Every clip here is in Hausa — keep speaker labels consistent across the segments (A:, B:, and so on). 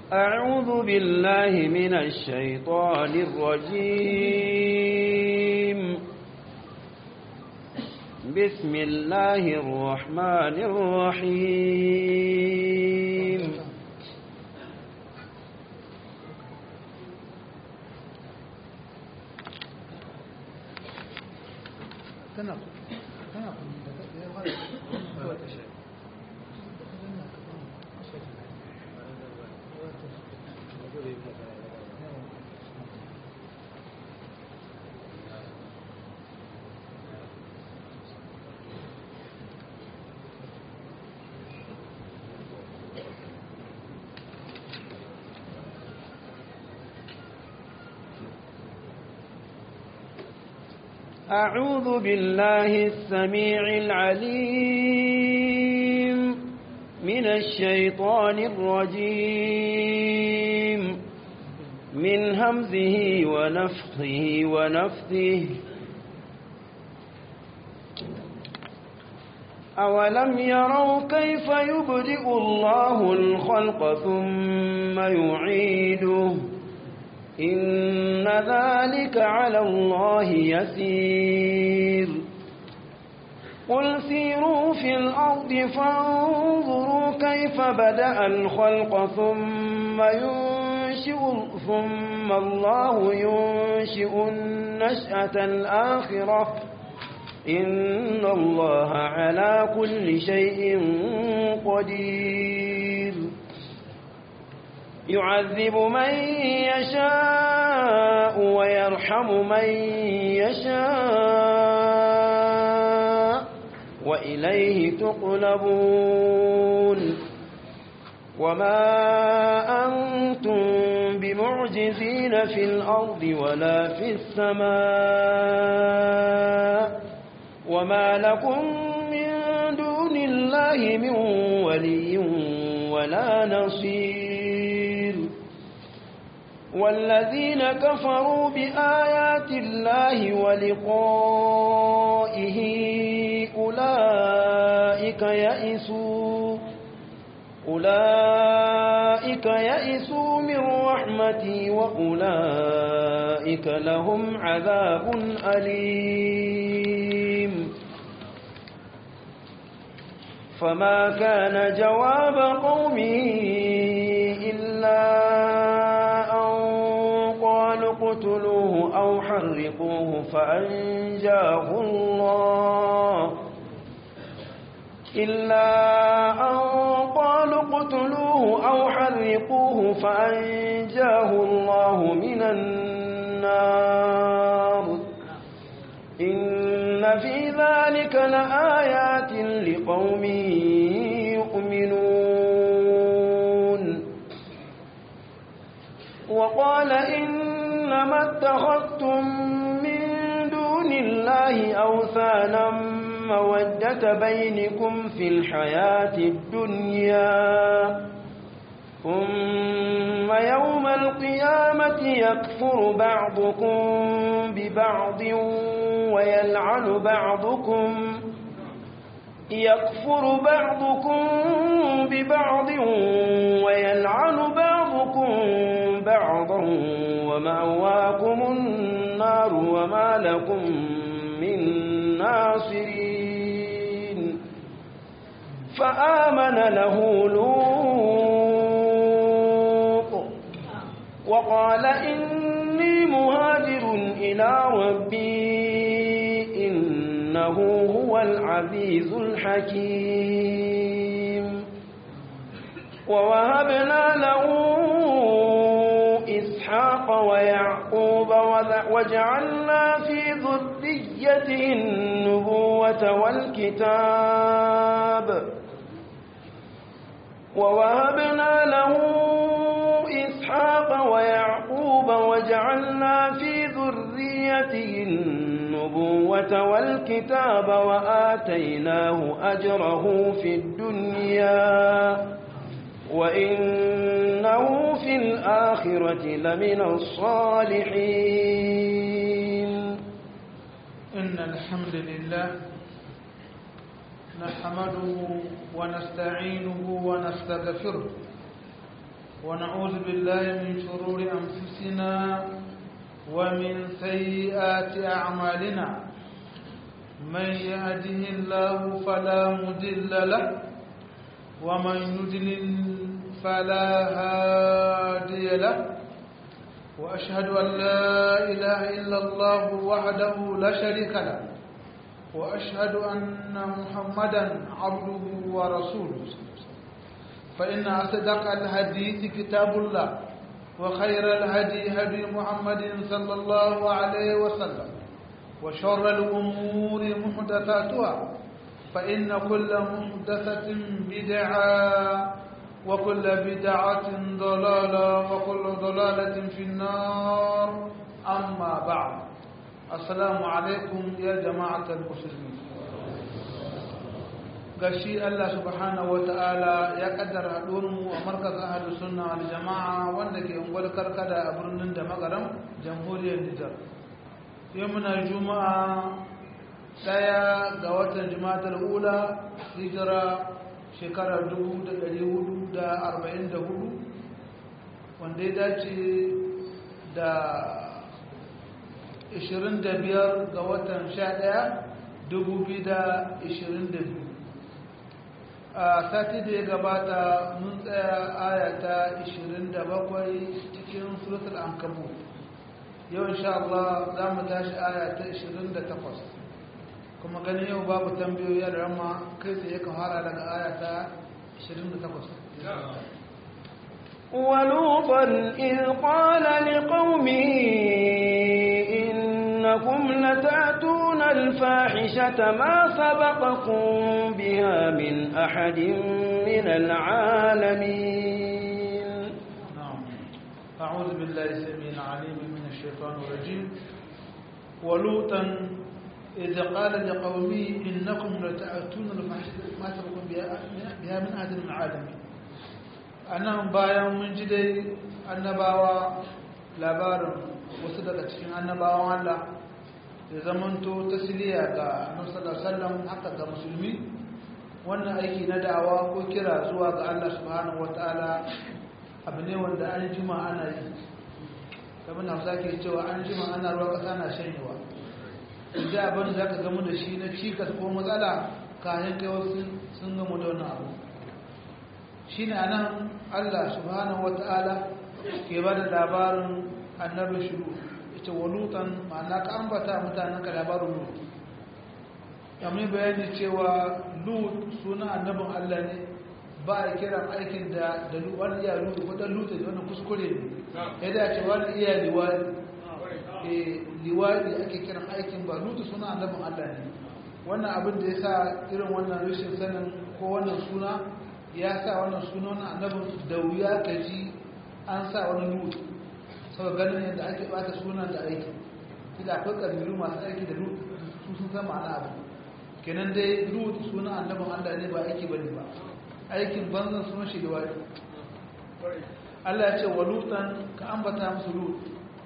A: أعوذ بالله من الشيطان الرجيم بسم الله الرحمن الرحيم أعوذ بالله السميع العليم من الشيطان الرجيم من همزه ونفخه ونفثه أولم يروا كيف يبدئ الله الخلق ثم يعيده إن ذلك على الله يسير قل سيروا في الأرض فانظروا كيف بدأ الخلق ثم ينشئ ثم الله ينشئ النشأة الآخرة إن الله على كل شيء قدير يعذب من يشاء ويرحم من يشاء وإليه تقلبون وما أنتم بمعجزين في الأرض ولا في السماء وما لكم من دون الله من ولي ولا نصير والذين كفروا بآيات الله ولقائه أولئك يئسوا أولئك يئسوا من رحمتي وأولئك لهم عذاب أليم فما كان جواب قومه إلا أن قالوا اقتلوه أو حرقوه فأنجاه الله إلا أن قالوا اقتلوه أو حرقوه فأنجاه الله من النار إن في ذلك لآيات لقوم يؤمنون وقال إنما اتخذتم من دون الله أوثانا مودة بينكم في الحياة الدنيا ثم يوم القيامة يكفر بعضكم ببعض ويلعن بعضكم يكفر بعضكم ببعض ويلعن بعضكم بعضا ومأواكم النار وما لكم من ناصرين فآمن له لوط وقال إني مهاجر إلى ربي إنه هو العزيز الحكيم ووهبنا له إسحاق ويعقوب وجعلنا في ذريته النبوة والكتاب ووهبنا له إسحاق ويعقوب وجعلنا في ذريته النبوة والكتاب وآتيناه أجره في الدنيا وإنه في الآخرة لمن الصالحين
B: إن الحمد لله نحمده ونستعينه ونستغفره ونعوذ بالله من شرور أنفسنا ومن سيئات أعمالنا من يهده الله فلا مضل له ومن يضلل فلا هادي له وأشهد أن لا إله إلا الله وحده لا شريك له وأشهد أن محمدا عبده ورسوله فإن أصدق الحديث كتاب الله وخير الهدي هدي محمد صلى الله عليه وسلم وشر الأمور محدثاتها فإن كل محدثة بدعة وكل بدعة ضلالة وكل ضلالة في النار أما بعد السلام عليكم يا جماعة المسلمين gashi Allah subhanahu wata'ala ya kaddara haɗuwarmu a markaz ahalus sunna wal jama'a wanda ke ungwal karkada a birnin da magaram jamhuriyar Nijar yau muna juma'a daya ga watan juma'atar ula hijira shekarar 1444 wanda ya dace da 25 ga watan 11 2022 a sati da ya gabata mun tsaya ayata 27 cikin suratul ankabu yau insha Allah za mu tashi ayata 28 kuma ganin yau babu tambayoyi da rama kai sai ya fara daga ayata 28
A: ولوطا إذ قال لقومه إنكم لتأتون الفاحشة ما سبقكم بها من أحد من العالمين
B: نعم أعوذ بالله السميع العليم من الشيطان الرجيم ولوطا إذ قال لقومه إنكم لتأتون الفاحشة ما سبقكم بها من أحد من العالمين أنا bayan mun ji dai annabawa labarin wasu daga cikin annabawan Allah ya zamanto tasiriya ga annabi sallallahu alaihi wasallam haka ga musulmi wannan aiki na da'awa ko kira zuwa ga Allah subhanahu wataala abu ne wanda an jima ana yi kamar na sake cewa an jima ana ruwa kasa na shanyewa idan abin da zaka gamu da shi na cikas ko matsala kayan kai wasu sun gamu da wannan abu shine anan Allah subhanahu wataala ke ba da labarin annabi shiru ita walutan ma'ana ka ambata mutanen ka labarin lut amma bayani cewa lut suna annabin Allah ne ba a kiran aikin da da wani iya lut ko dan lut da wani kuskure ne ya dace wani iya liwadi eh liwadi ake kiran aikin ba lut suna annabin Allah ne wannan abin da yasa irin wannan rashin sanin ko wannan suna ya sa wannan suna wannan annabin da wuya kaji an sa wani lut sau ganin yadda ake bata sunan da aiki ila akwai ƙabilu masu aiki da lut su sun san ma'ana abu kenan dai lut sunan annabin allah ne ba aiki bane ba aikin banzan sunan shi da wani allah ya ce wa lutan ka ambata musu lut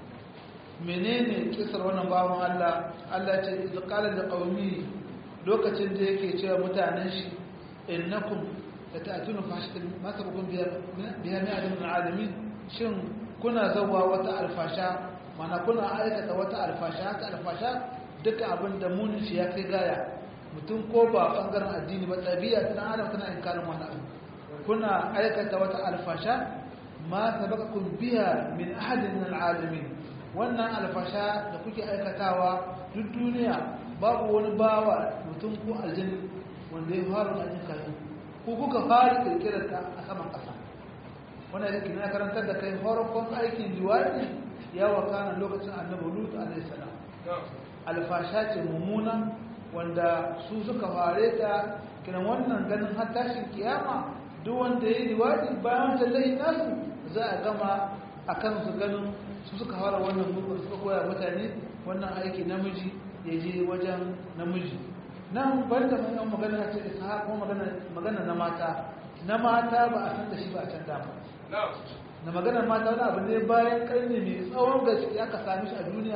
B: menene kisar wannan bawan allah allah ya ce idza qala li qaumi lokacin da yake cewa mutanen shi innakum lata'tuna fahishatan ma sabaqum biha biha min alamin shin kuna zauwa wata alfasha mana kuna aikata wata alfasha haka alfasha duka abin da munin shi ya kai gaya mutum ko ba bangaren addini ba ɗabi'a ta adam tana inkarin wannan abu kuna aikata wata alfasha ma sabaqakum biha min ahadin min alalamin wannan alfasha da kuke aikatawa duk duniya babu wani bawa mutum ko aljini wanda ya fara da ayyuka ko kuka fara kirkirar ta a saman ƙasa wannan yake na karantar da kai farkon aikin liwaɗi ya wakana lokacin annabi lut alaihi salam alfasha ce mummuna wanda su suka fare ta kiran wannan ganin har tashin kiyama duk wanda ya yi liwaɗi bayan wancan layi nasu za a gama a kan su ganin su suka fara wannan mugun suka koya mutane wannan aiki namiji ya je wajen namiji nan banda mai yan magana ce isa ko magana na mata na mata ba a san da shi ba a can dama na maganar mata wani abu ne bayan karni mai tsawon gaske aka sami shi a duniya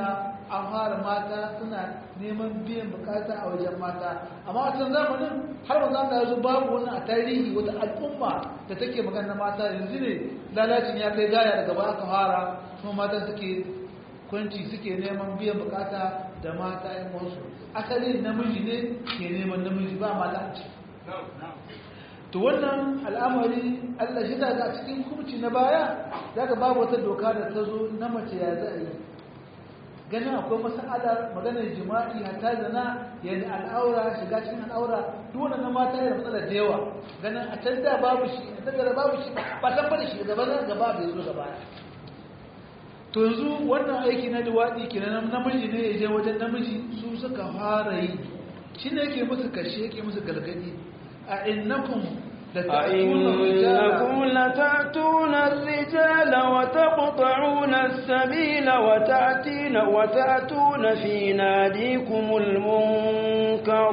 B: an fara mata suna neman biyan bukata a wajen mata amma a can zamanin har wanzu an yanzu babu wani a tarihi wata al'umma da take magana mata yanzu ne lalacin ya kai gaya daga baya aka fara kuma mata suke kwanci suke neman biyan bukata da mata yan wasu asali namiji ne ke neman namiji ba mata a ciki to wannan al'amari Allah shi da a cikin hukunci na baya daga babu wata doka da ta zo na mace ya za a yi ganin akwai mas'alar maganar jima'i hatta zana yana al'aura shiga cikin al'aura duk wannan na mata yana matsala da yawa ganin a can da babu shi a tattara babu shi ba san bada shi gaba na gaba bai zo gaba to yanzu wannan aiki na luwaɗi kenan namiji ne ya je wajen namiji su suka fara yi shi ne yake musu kashe yake musu galgadi أئنكم
A: أئنكم لتأتون الرجال وتقطعون السبيل وتأتين وتأتون في ناديكم المنكر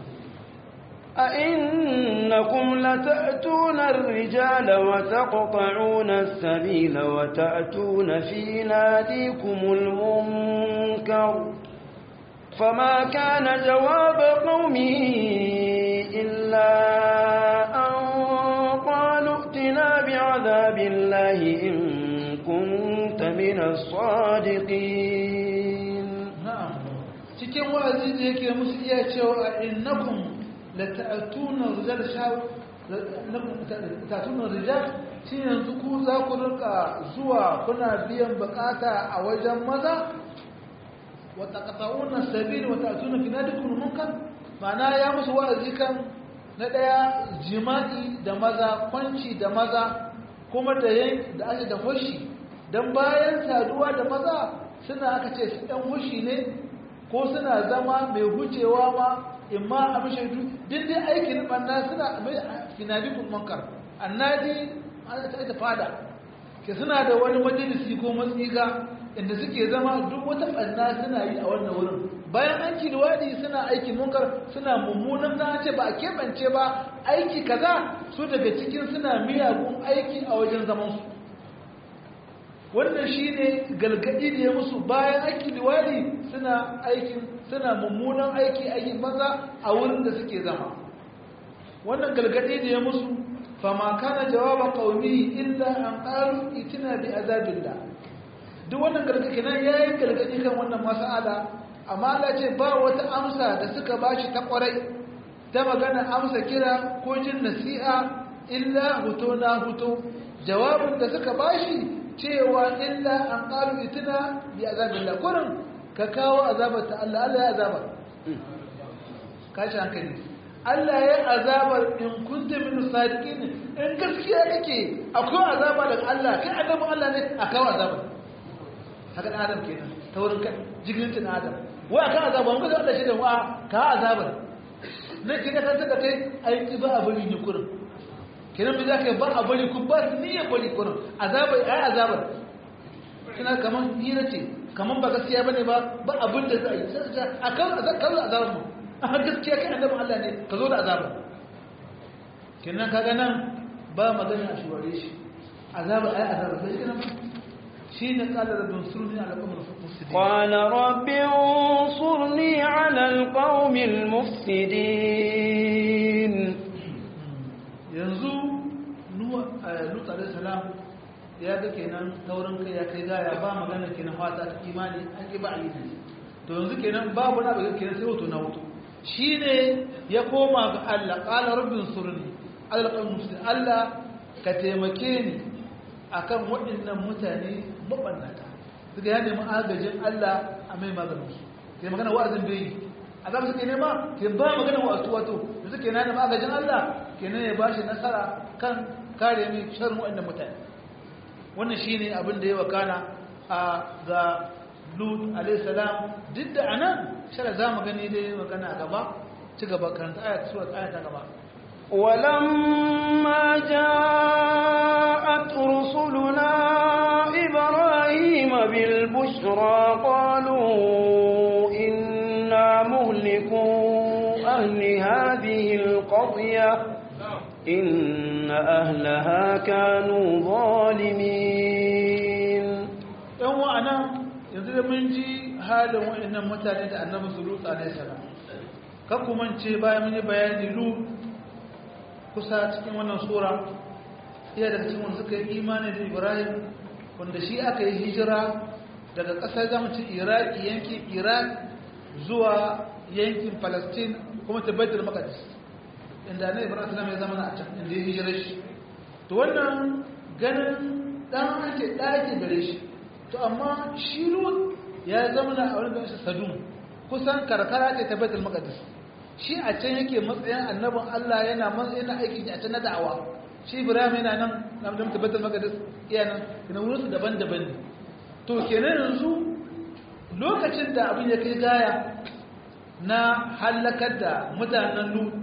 A: أئنكم لتأتون الرجال وتقطعون السبيل وتأتون في ناديكم المنكر فما كان جواب قومه إلا أن قالوا ائتنا بعذاب الله إن كنت من الصادقين
B: نعم cikin wa'azi da yake musu iya cewa innakum lata'tuna rijal shaw lata'tuna rijal shi yanzu ku za ku rinka zuwa kuna biyan bukata a wajen maza wa taqta'una sabil wa ta'tuna fi nadikum munkar ma'ana ya musu wa'azi kan na ɗaya jima'i da maza kwanci da maza kuma da yin da ake da hushi don bayan saduwa da maza suna aka ce su ɗan hushi ne ko suna zama mai hucewa ma in ma a mashaidu duk dai aikin ɓanna suna mai finabi munkar annadi ana ta ita fada ke suna da wani majalisi ko matsiga inda suke zama duk wata ɓanna suna yi a wannan wurin bayan an kilwadi suna aikin munkar suna mummunan na ce ba a keɓance ba aiki kaza su daga cikin suna miyagun aiki a wajen zamansu wannan shi ne galgadi da ya musu bayan aiki liwadi suna aikin suna mummunan aiki aikin maza a wurin da suke zama wannan galgadi da ya musu fama kana jawaba qaumi illa an qalu itina bi azabillah duk wannan gargadi nan yayi gargadi kan wannan mas'ala amma Allah ce ba wata amsa da suka bashi ta kwarai ta magana amsa kira ko jin nasiha illa huto na huto jawabin da suka bashi cewa illa an qalu itina bi azabillah kurin ka kawo azabar ta Allah Allah ya azabar kashi hankali Allah ya azabar in kunta min sadiqin in gaskiya kake akwai azaba daga Allah kai annabin Allah ne a kawo azabar haka dan adam kenan ta wurin jigirin tun adam wai akan azabar mun ga Allah shi da wa ka azabar ne kika san da kai aiki ba a bari ni kurin kenan me zaka ba a bari ku ba ni ya bari kurin azabar ai azabar kina kaman hira ce kaman ba gaskiya bane ba ba abin da za a yi akan azabar mu a gaskiya kai annabin Allah ne ka zo da azaba kenan kaga nan ba magana a shuware shi azaba ai azaba sai kenan shi ne kala rabbin surni ala qawmil mufsidin
A: قال رب انصرني على القوم المفسدين
B: yanzu nuwa lut alayhi salam ya ga kenan taurin kai ya kai gaya ba magana kenan fata ta imani an ki ba a yi to yanzu kenan babu na ba kenan sai wato na wato shi ne ya koma ga Allah ƙala rubin surni alƙar musulun Allah ka taimake ni a kan waɗannan mutane maɓannata suka ya nemi agajin Allah a mai maganinsu ke magana wa'azin bai a zama suke nema ke ba magana wa'azu wato da suke na nemi agajin Allah ke nan ya ba shi nasara kan kare mai sharin waɗannan mutane wannan shi ne abin da ya wakana a ga lut alaihissalam duk da anan shara za mu gani dai magana a gaba ci gaba karanta ayat surat ayat ta gaba
A: ولما جاءت رسلنا إبراهيم بالبشرى قالوا إنا مهلكوا أهل هذه القرية إن أهلها كانوا ظالمين
B: yan wa'ana yanzu da mun ji halin waɗannan mutane da annabi Lut alaihi salam kan kuma ce bayan mun yi bayani Lut kusa cikin wannan sura iya daga cikin wanda suka yi imani da Ibrahim wanda shi aka yi hijira daga ƙasar zamucin Iraki yankin Iraq zuwa yankin Palestine kuma ta Baitul Maqdis inda annabi Ibrahim sallam ya zama a can inda ya hijira shi to wannan ganin dan ake ɗaki gare shi to amma shi Lut ya zama a wurin ganin Sadum kusan karkara ce ta Baitul Maqdis shi a can yake matsayin annabin Allah yana matsayin aiki a can na da'awa shi Ibrahim yana nan na da Baitul Maqdis iya nan ina wurin su daban-daban ne to kenan yanzu lokacin da abin ya kai gaya na halakar da mutanen Lut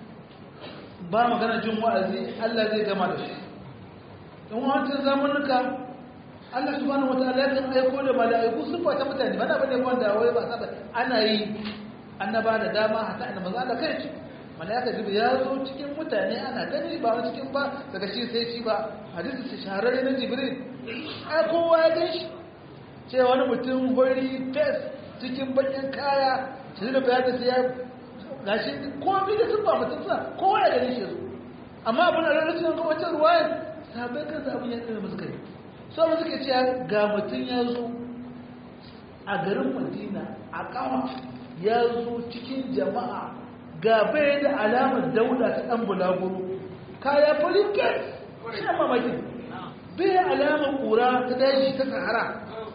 B: ba magana jin wa'azi Allah zai gama da shi in wancan zamanuka Allah subhanahu wataala ya kan aiko da mala'iku sun fata mutane ba na bane wanda wai ba saba ana yi annaba da dama hatta annabi manzo Allah kai ce mala'ika jibril ya zo cikin mutane ana gani ba wani cikin ba daga shi sai shi ba hadisi shi shahararre na jibril ai kowa ya gan shi cewa wani mutum hori fes cikin bakin kaya shi da bayani sai ya gashi komai da sun ba mutum sa kowa ya gani shi su amma abin da rarracin ga wata ruwayar sabai kansa abin ya tsira musu kai so mu suke cewa ga mutum ya zo a garin madina a kawa ya zo cikin jama'a ga bai da alamar dauda ta dan bulaguro kaya farin kes shi mamaki bai alamar kura ta daji ta sahara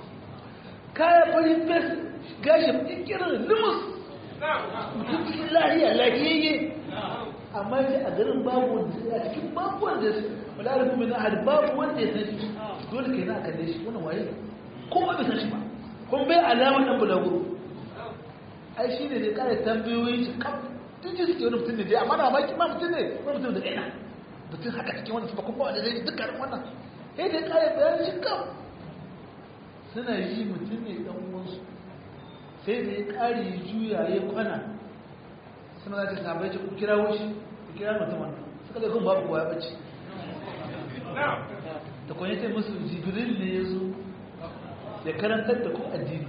B: kaya farin kes gashi ikirin limus mutum cikin lahiya lahiyayye amma ce a garin babu wanda a cikin babu wanda su wala da kuma na babu wanda ya san shi dole kai na a kalle shi wannan waye ko ba bai san shi ba kun bai alamar dan bulaguro ai shi ne da kare tambayoyin shi kam tun ji suke wani mutum ne dai amma na baki ma mutum ne wani mutum da ɗaya mutum haka cikin wani ba kuma wanda zai dukkan wannan sai da kare bayan shi kam suna yi mutum ne dan uwansu sai da ya kare juya ya kwana suna za ta sabai ce ku kira wuce ku kira mutum wannan suka zai kun babu kowa ya bace da kwanye ce musu jibril ne ya zo ya karantar da ku addini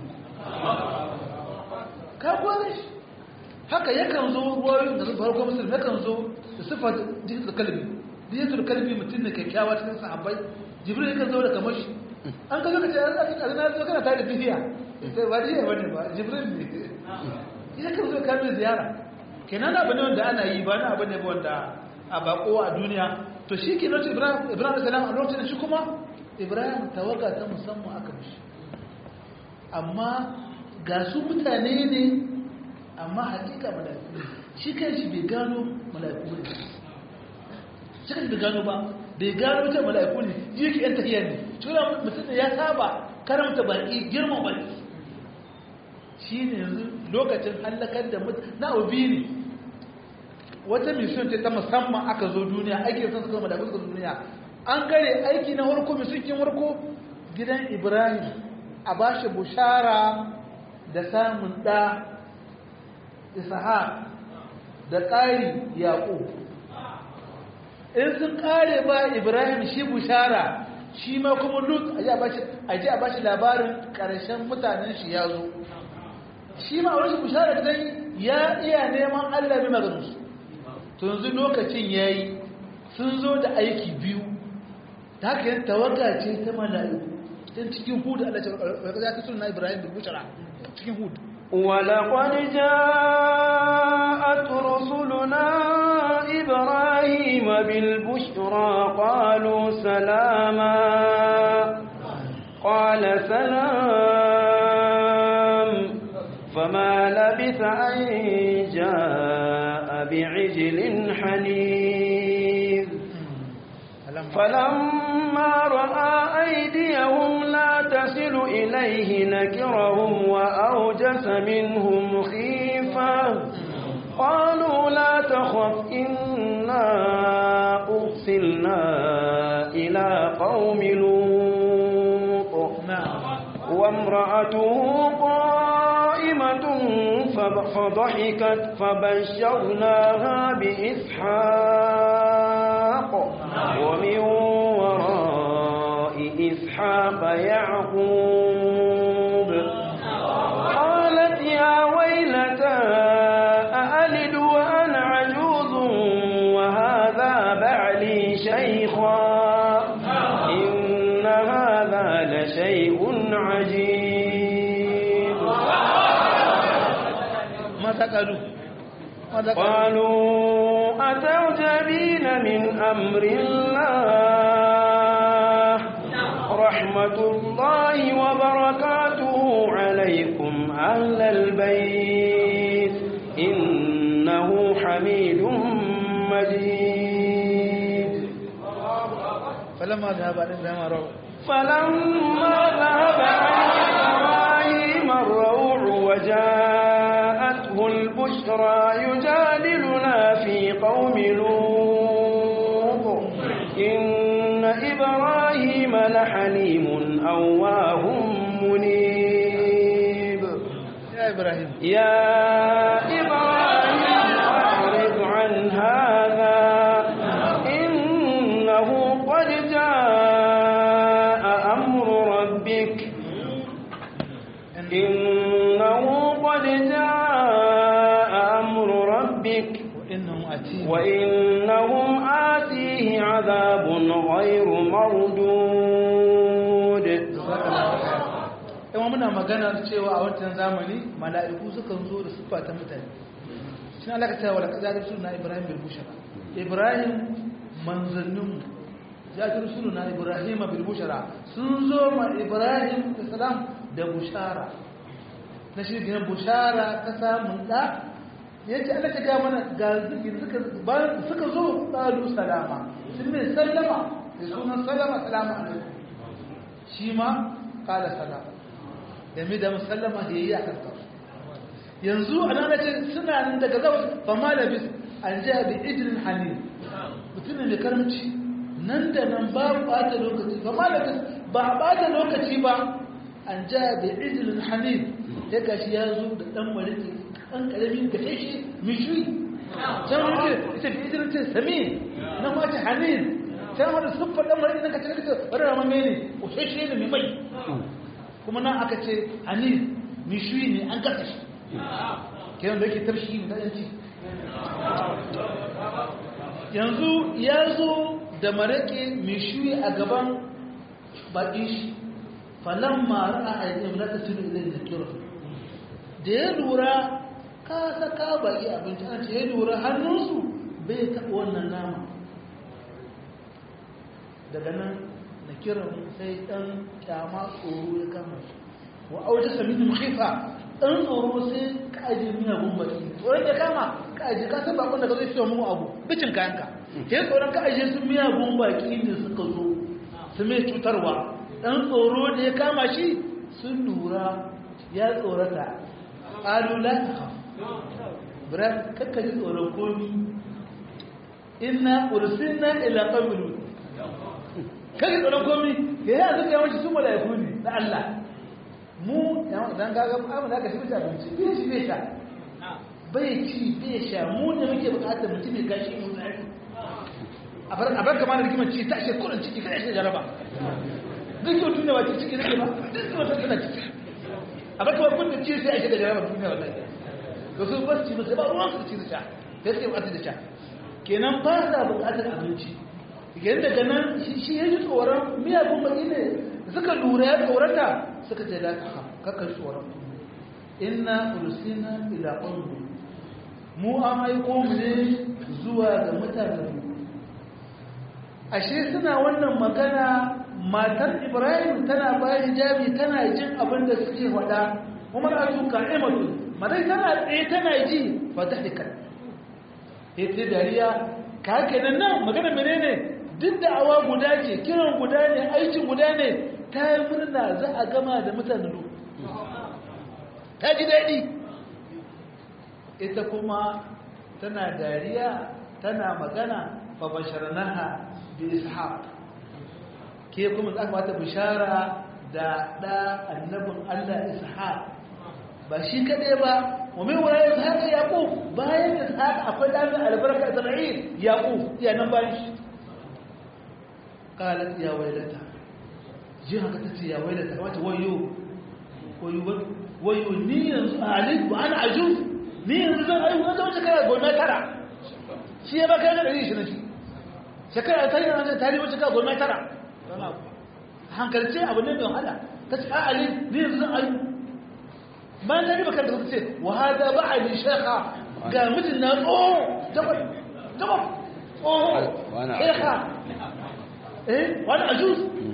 B: ka kwane shi haka yakan zo ruwayoyin da zuwa farko musulmi yakan zo da siffar jikin kalbi jikin kalbi mutum ne kyakkyawa cikin sahabbai jibril yakan zo da kamar shi an ka zo ka ce an zaki ƙarfi zo kana tare da bihiya sai ba diya bane ba jibril ne yakan zo ka mai ziyara kenan abu ne wanda ana yi ba na abu ne wanda a bako a duniya to shi ke lokacin ibrahim ibrahim salam a lokacin shi kuma ibrahim tawaga ta musamman aka mishi amma ga su mutane ne amma hakika mala'iku ne shi kan shi bai gano mala'iku ne shi kan bai gano ba bai gano ta mala'iku ne ji yake yan tafiya ne tura mutum da ya saba karamta baki girma baki shi ne yanzu lokacin hallakar da mutum na obi ne wata mission ce ta musamman aka zo duniya aiki sun suka mala'iku suka zo duniya an gare aiki na harko mission harko gidan ibrahim a bashi bushara da samun ɗa isahar da ƙari yaƙo in sun ƙare ba ibrahim shi bushara shi ma kuma lut a ji a bashi labarin ƙarshen mutanen shi ya zo shi ma wani bushara ta ya iya neman allah mai maganinsu to yanzu lokacin ya yi sun zo da aiki biyu ta haka yin tawaga ce ta mala'iku don cikin hudu allah ya ta suna ibrahim da bushara cikin hudu
A: ولقد جاءت رسلنا إبراهيم بالبشرى قالوا سلاما قال سلام فما لبث أن جاء بعجل حنيذ فلما رأى أيديهم لا تصل إليه نكرهم وأوجس منهم خيفة قالوا لا تخف إنا أرسلنا إلى قوم لوط وامرأته قائمة فضحكت فبشرناها بإسحاق ومن وراء إسحاق يعقوب
B: qalu ماذا
A: قالوا أتعجبين من أمر الله رحمة الله وبركاته عليكم أهل البيت إنه حميد مجيد
B: فلما ذهب عن إبراهيم روى
A: فلما ذهب عن إبراهيم الروع وجاءته البشرى يجادلنا في قوم لوط إن إبراهيم لحليم أواه منيب
B: يا إبراهيم
A: يا إبراهيم أعرض عن هذا إنه قد جاء أمر ربك إنه قد جاء أمر ربك
B: وإنهم أتين
A: وإنهم آتيه عذاب غير مردود
B: yawan muna maganar cewa a wancan zamani mala'iku sukan zo da siffa ta mutane shi na cewa da kaza da suna ibrahim bil bushara ibrahim manzanninmu ya ji rusulu na ibrahim bil bushara sun zo ma ibrahim da salam da bushara na shi gina bushara ta samun da ya ce ana ta mana ga zikin suka zo ɗalu salama sun mai sallama da sunan sallama salama alaikum shi ma kala salama game da musallama da ya yi a karkar yanzu a nan ce suna nan daga zawon fama da bis an ja bi ijirin hannu mutumin da karamci nan da nan ba ɓata lokaci fama da bis ba a ɓata lokaci ba an ja bi ijirin hannu ya gashi ya zo da ɗan mariki ɗan ƙaramin da ya shi mishui can wani ce ita bi ijirin ce sami na mace hannu can wani siffar ɗan mariki nan ka ce wani ramamme ne ko shi ne mai mai kuma nan aka ce hanif mishuyi ne an gasa shi kenan da yake tarshi ne ɗanci yanzu ya zo da maraƙe mishuyi a gaban baƙin shi falon mara a ainihin na tasiru ilai da kira da ya lura ka saka baƙi abinci an ce ya lura hannunsu bai taɓa wannan nama daga nan da kiran sai ɗan kyama tsoro ya kama shi wa auta sami da khifa ɗan tsoro sai ka aje miyagun baki tsoron ya kama ka aje ka san bakon da ka zai fiye mu abu bicin kayanka sai tsoron ka aje su miyagun baki ne suka zo su mai cutarwa ɗan tsoro da ya kama shi sun lura ya tsorata ƙalula ta haf bira kakka ji tsoron komi inna ursilna ila qabilu kai tsoron komi ke yi a zuka yawanci su mala'iku ne na Allah mu dan gaga amma da aka shi mutu abinci bai ci bai sha bai ci bai sha mu ne muke bukatar mutum ya gashi mu tsari a bar a bar kama da rigimar ci ta ashe kurin ciki kada shi jaraba duk yau tunda ba ciki ne ba duk yau ta tana ciki a bar kama kun ci sai ashe da jaraba duniya wallahi to su ba ci ba sai ba ruwan su ci da sha sai sai bukatar da sha kenan ba sa bukatar abinci yadda daga nan shi ya ji tsoron miyagun baki ne suka lura ya tsorata suka ce da kakar tsoron inna ulusina ila ƙungu mu an aiko mu ne zuwa ga mutanen ashe suna wannan magana matar ibrahim tana bayan hijabi tana jin abin da suke faɗa kuma na su ka'imatu madai tana tsaye tana ji fata hikar ita dariya ka haka nan magana menene duk da awa guda ce kiran guda ne aikin guda ne ta yi murna za a gama da mutane lu ta ji daɗi ita kuma tana dariya tana magana babasharnaha bi ishaq ke kuma za mata bishara da ɗa annabin allah ishaq ba shi kaɗai ba ومن وراء إسحاق يعقوب باين إسحاق أقول أن البركة إسرائيل يعقوب يا نبايش قالت يا ويلتا جهة قالت يا ويلتا قالت ويو ويو ويو ني أعلم وأنا عجوز ني زن أيوة أنت وش كذا قول ما ترى شيء ما كان يعيش نشي شكرا تاني أنا تاني وش كذا قول ما ترى hankalce abu ne mai wahala ta ce a'ali ne yanzu zan ayu bayan ta riba kanta ce wa hada ba'ali shekha ga mijin na tsoho jabal jabal tsoho shekha eh wani ajuz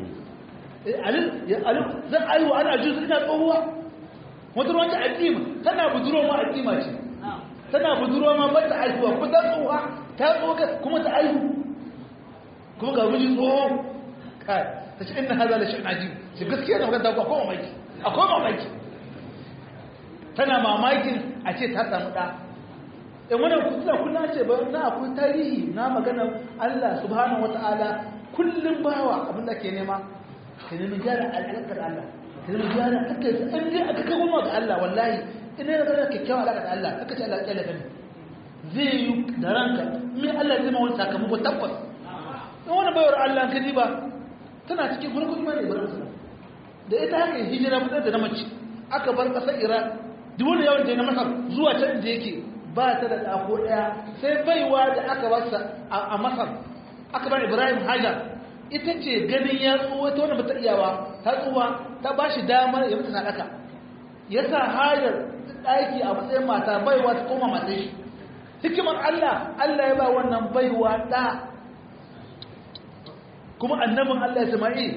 B: zan aiwa ana ajuz ina tsohuwa wata ruwan ta addima tana buduro ma addima ce tana buduro ma ba ta aihuwa kuma ta tsohuwa ta tsohuwa kuma ta aihu kuma ga mijin tsoho kai ta ce ina haza da shi'in ajib shi gaskiya na maganta akwai mamaki akwai mamaki tana mamakin a ce ta samu ɗa in wannan kusa kuna ce ba na akwai tarihi na magana Allah subhanahu wata'ala kullum bawa abin da ke nema ka nemi gyara alaƙar Allah ka nemi gyara aka yi an je aka kai goma ga Allah wallahi ina yana zara kyakkyawa alaƙa da Allah aka ce Allah ƙyale gani zai yi da ranka min Allah zai ma wani sakamako tabbas in wani bayar Allah ka ba tana cikin farkon imani ibrahim sallam da ita haka hijira fitar da na mace aka bar ƙasar Iran duk wani yawan da na Masar zuwa can da yake ba ta da ɗako ɗaya sai baiwa da aka basa a Masar aka bar Ibrahim Hajar ita ce ganin ya tsuwa ta wani bata iyawa ta tsuwa ta ba shi damar ya mutu sadaka ya sa Hajar ɗaki a matsayin mata baiwa ta koma mata shi hikimar Allah Allah ya ba wannan baiwa ɗa kuma annabin Allah Isma'il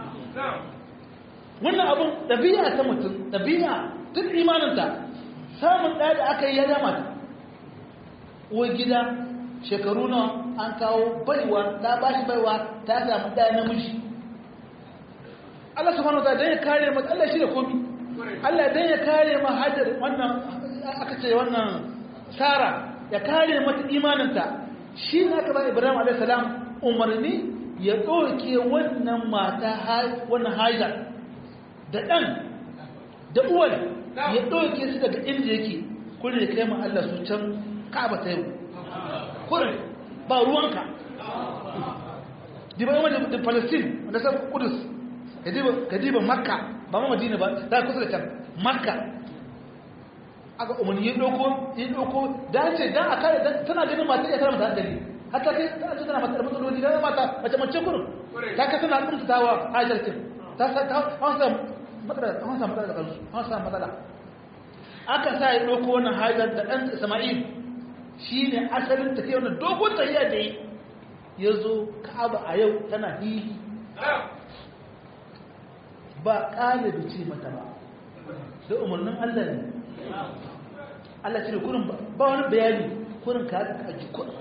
B: wannan abun ɗabi'a ta mutum ɗabi'a tun imaninta samun ɗaya da aka yi ya dama ta uwar gida shekaru nawa an kawo baiwa ta ba shi baiwa ta samu ɗaya namiji Allah subhanahu wa dan ya kare mata Allah shi da komi Allah dan ya kare ma hajar wannan aka ce wannan Sara ya kare mata imaninta shi ne aka ba Ibrahim alaihi salam umarni ya ɗauke wannan mata wannan hajar da ɗan da uwar ya ɗauke su daga inda yake kurin ya kai ma Allah su can ka'aba ta yau kurin ba ruwanka diba yawan da palestine wanda san kudus ka diba makka ba ma madina ba da kusa da can makka aka umarni ya ɗauko ya ɗauko da ce dan a kare tana ganin mata ya tara mata hankali hatta kai ta ce tana mata da matsaloli da mata mace mace kurin ta ka tana kumtatawa hajarkin ta sa ta hausa matsala an samu matsala da kansu an samu matsala aka sa ya ɗauko wannan hajar da ɗan isma'il shi ne asalin tafiya wannan dogon tafiya da yi ya zo ka'aba a yau tana hili ba ƙalibi ce mata ba da umarnin allah ne allah ce da kurin ba wani bayani kurin ka haɗa aji kurin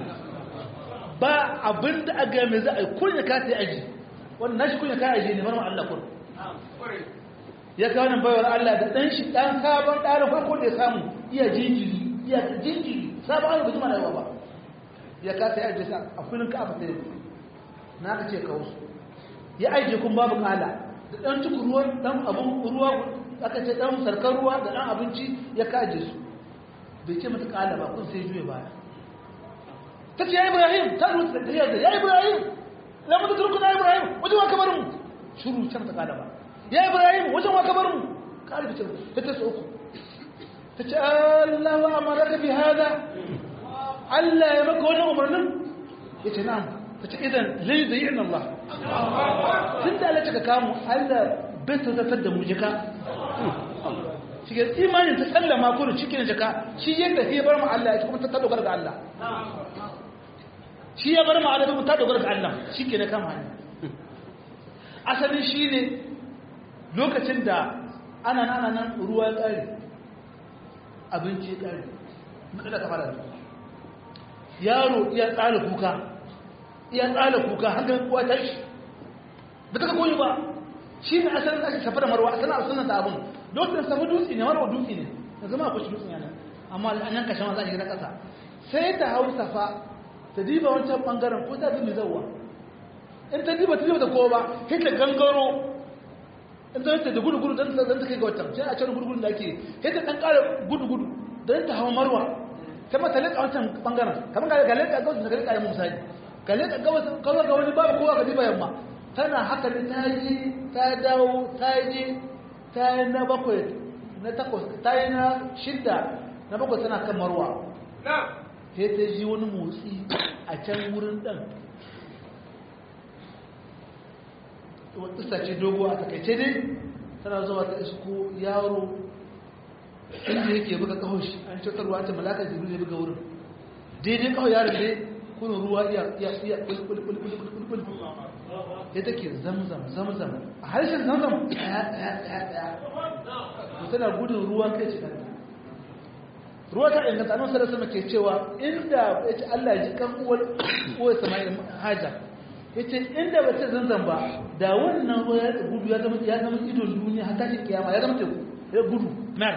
B: ba abin da aga mai za a yi kurin ka ta yi aji wannan nashi kurin ka aji ne marmar allah kurin ya kawo nan bayar Allah da ɗan shi ɗan sabon ɗarin farko da ya samu iya jinjiri iya jinjiri sabon ayyuka jima da yawa ba ya kasa ya ajiye a filin ka abata yau na ka ce kawo su ya ajiye kun babu kala da ɗan cikin ruwa ɗan abin ruwa aka ce ɗan sarkar ruwa da ɗan abinci ya kaje su bai ce mata kala ba kun sai juya baya ta ce ya ibrahim ta ruwa da ya ibrahim lamu da turkuna ibrahim wajen wa kamar mu shuru can ta kala ba ya ibrahim wajen wa kabar mu kare fitar ta ta uku ta ce Allah wa amaraka bi hada Allah ya maka wannan umarnin ya ce na'am ta ce idan lai da yin Allah tun da Allah ka kamu Allah bai ta zartar da mu jika shi ga imanin ta sallama kurin cikin jika shi yadda ya bar mu Allah ya kuma ta dogara ga Allah shi ya bar mu Allah ta dogara ga Allah shi ke na kama hanya asalin shi ne lokacin da ana nana nan ruwa ƙari abinci ƙari matsala ta fara yaro iya tsala kuka iya tsala kuka hankali kuwa ta shi ba ta ka koyi ba shi ne asalin ake safa da marwa asalin asalin da abin lokacin safa dutse ne marwa dutse ne da zama akwai shi dutse yana amma an yanka shan za a shiga ƙasa sai ta hau safa ta diba wancan bangaren ko ta bi zauwa in ta diba ta diba ta kowa ba sai ta gangaro in ta yadda da gudu-gudu don ta kai ga watan sai a can gudu-gudu da ake yadda ɗan ƙara gudu-gudu don ta hawa marwa ta mata leƙa wancan ɓangaren kamar ga leƙa gawasa ta leƙa yamma misali ga leƙa gawasa kawai ga wani babu kowa ga diba yamma tana haka ne ta je ta dawo ta je ta yi na bakwai na takwas ta yi na shidda na bakwai tana kan marwa sai ta ji wani motsi a can wurin ɗan wata ce dogo a takaice dai tana zuwa ta isko yaro inda yake buga kawo shi an ce ruwa ta malaka jibril ya buga wurin daidai kawo yaron dai kuna ruwa iya iya iya kulkulkulkulkulkul ya take zamzam zamzam a harshen zamzam ɗaya ɗaya ɗaya ɗaya to tana gudun ruwa kai ce kanta ruwa ta inganta annabi sallallahu alaihi ke cewa inda yace Allah ya ji kan uwar uwar Sama'il Hajar yace inda ba ta zanzan ba da wannan ruwa ya gudu ya zama ya zama idon duniya har tashi kiyama ya zama teku ya gudu mer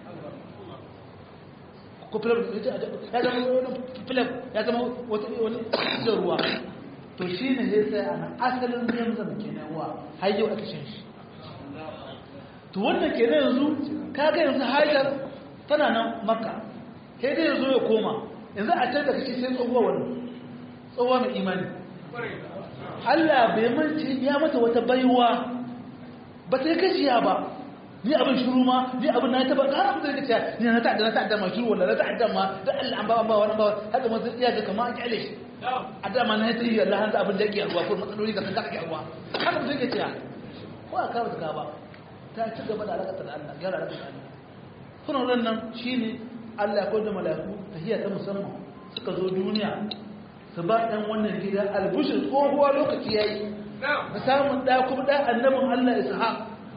B: ko filam ya zama wani filam ya zama wata wani idon ruwa to shine sai sai ana asalin zamzam kenan ruwa har yau aka shan shi to wannan kenan yanzu kaga yanzu Hajar tana nan makka sai dai zo ya koma yanzu a can da kace sai tsohuwa wannan tsohuwa mai imani Allah bai mance ya mata wata baiwa ba ta yi kashiya ba ni abin shiru ma ni abin na taba ka abin da kace ni na ta'adda na ta'adda ma shiru wala na ta'adda ma da Allah an ba an ba wani ba haka ma zai iya ga kamar an kyale shi a dama na ta yi Allah hanzu abin da yake ruwa ko matsaloli ka san ka ruwa haka mutum yake cewa ko a kawo ta ba ta ci gaba da alaƙa da Allah gyara alaƙa da Allah sunan nan shine Allah ko da mala'iku tahiyya ta musamman suka zo duniya su ba ɗan wannan gida albushin tsohuwa lokaci yayi da samun ɗa kuma ɗa annabin Allah Ishaq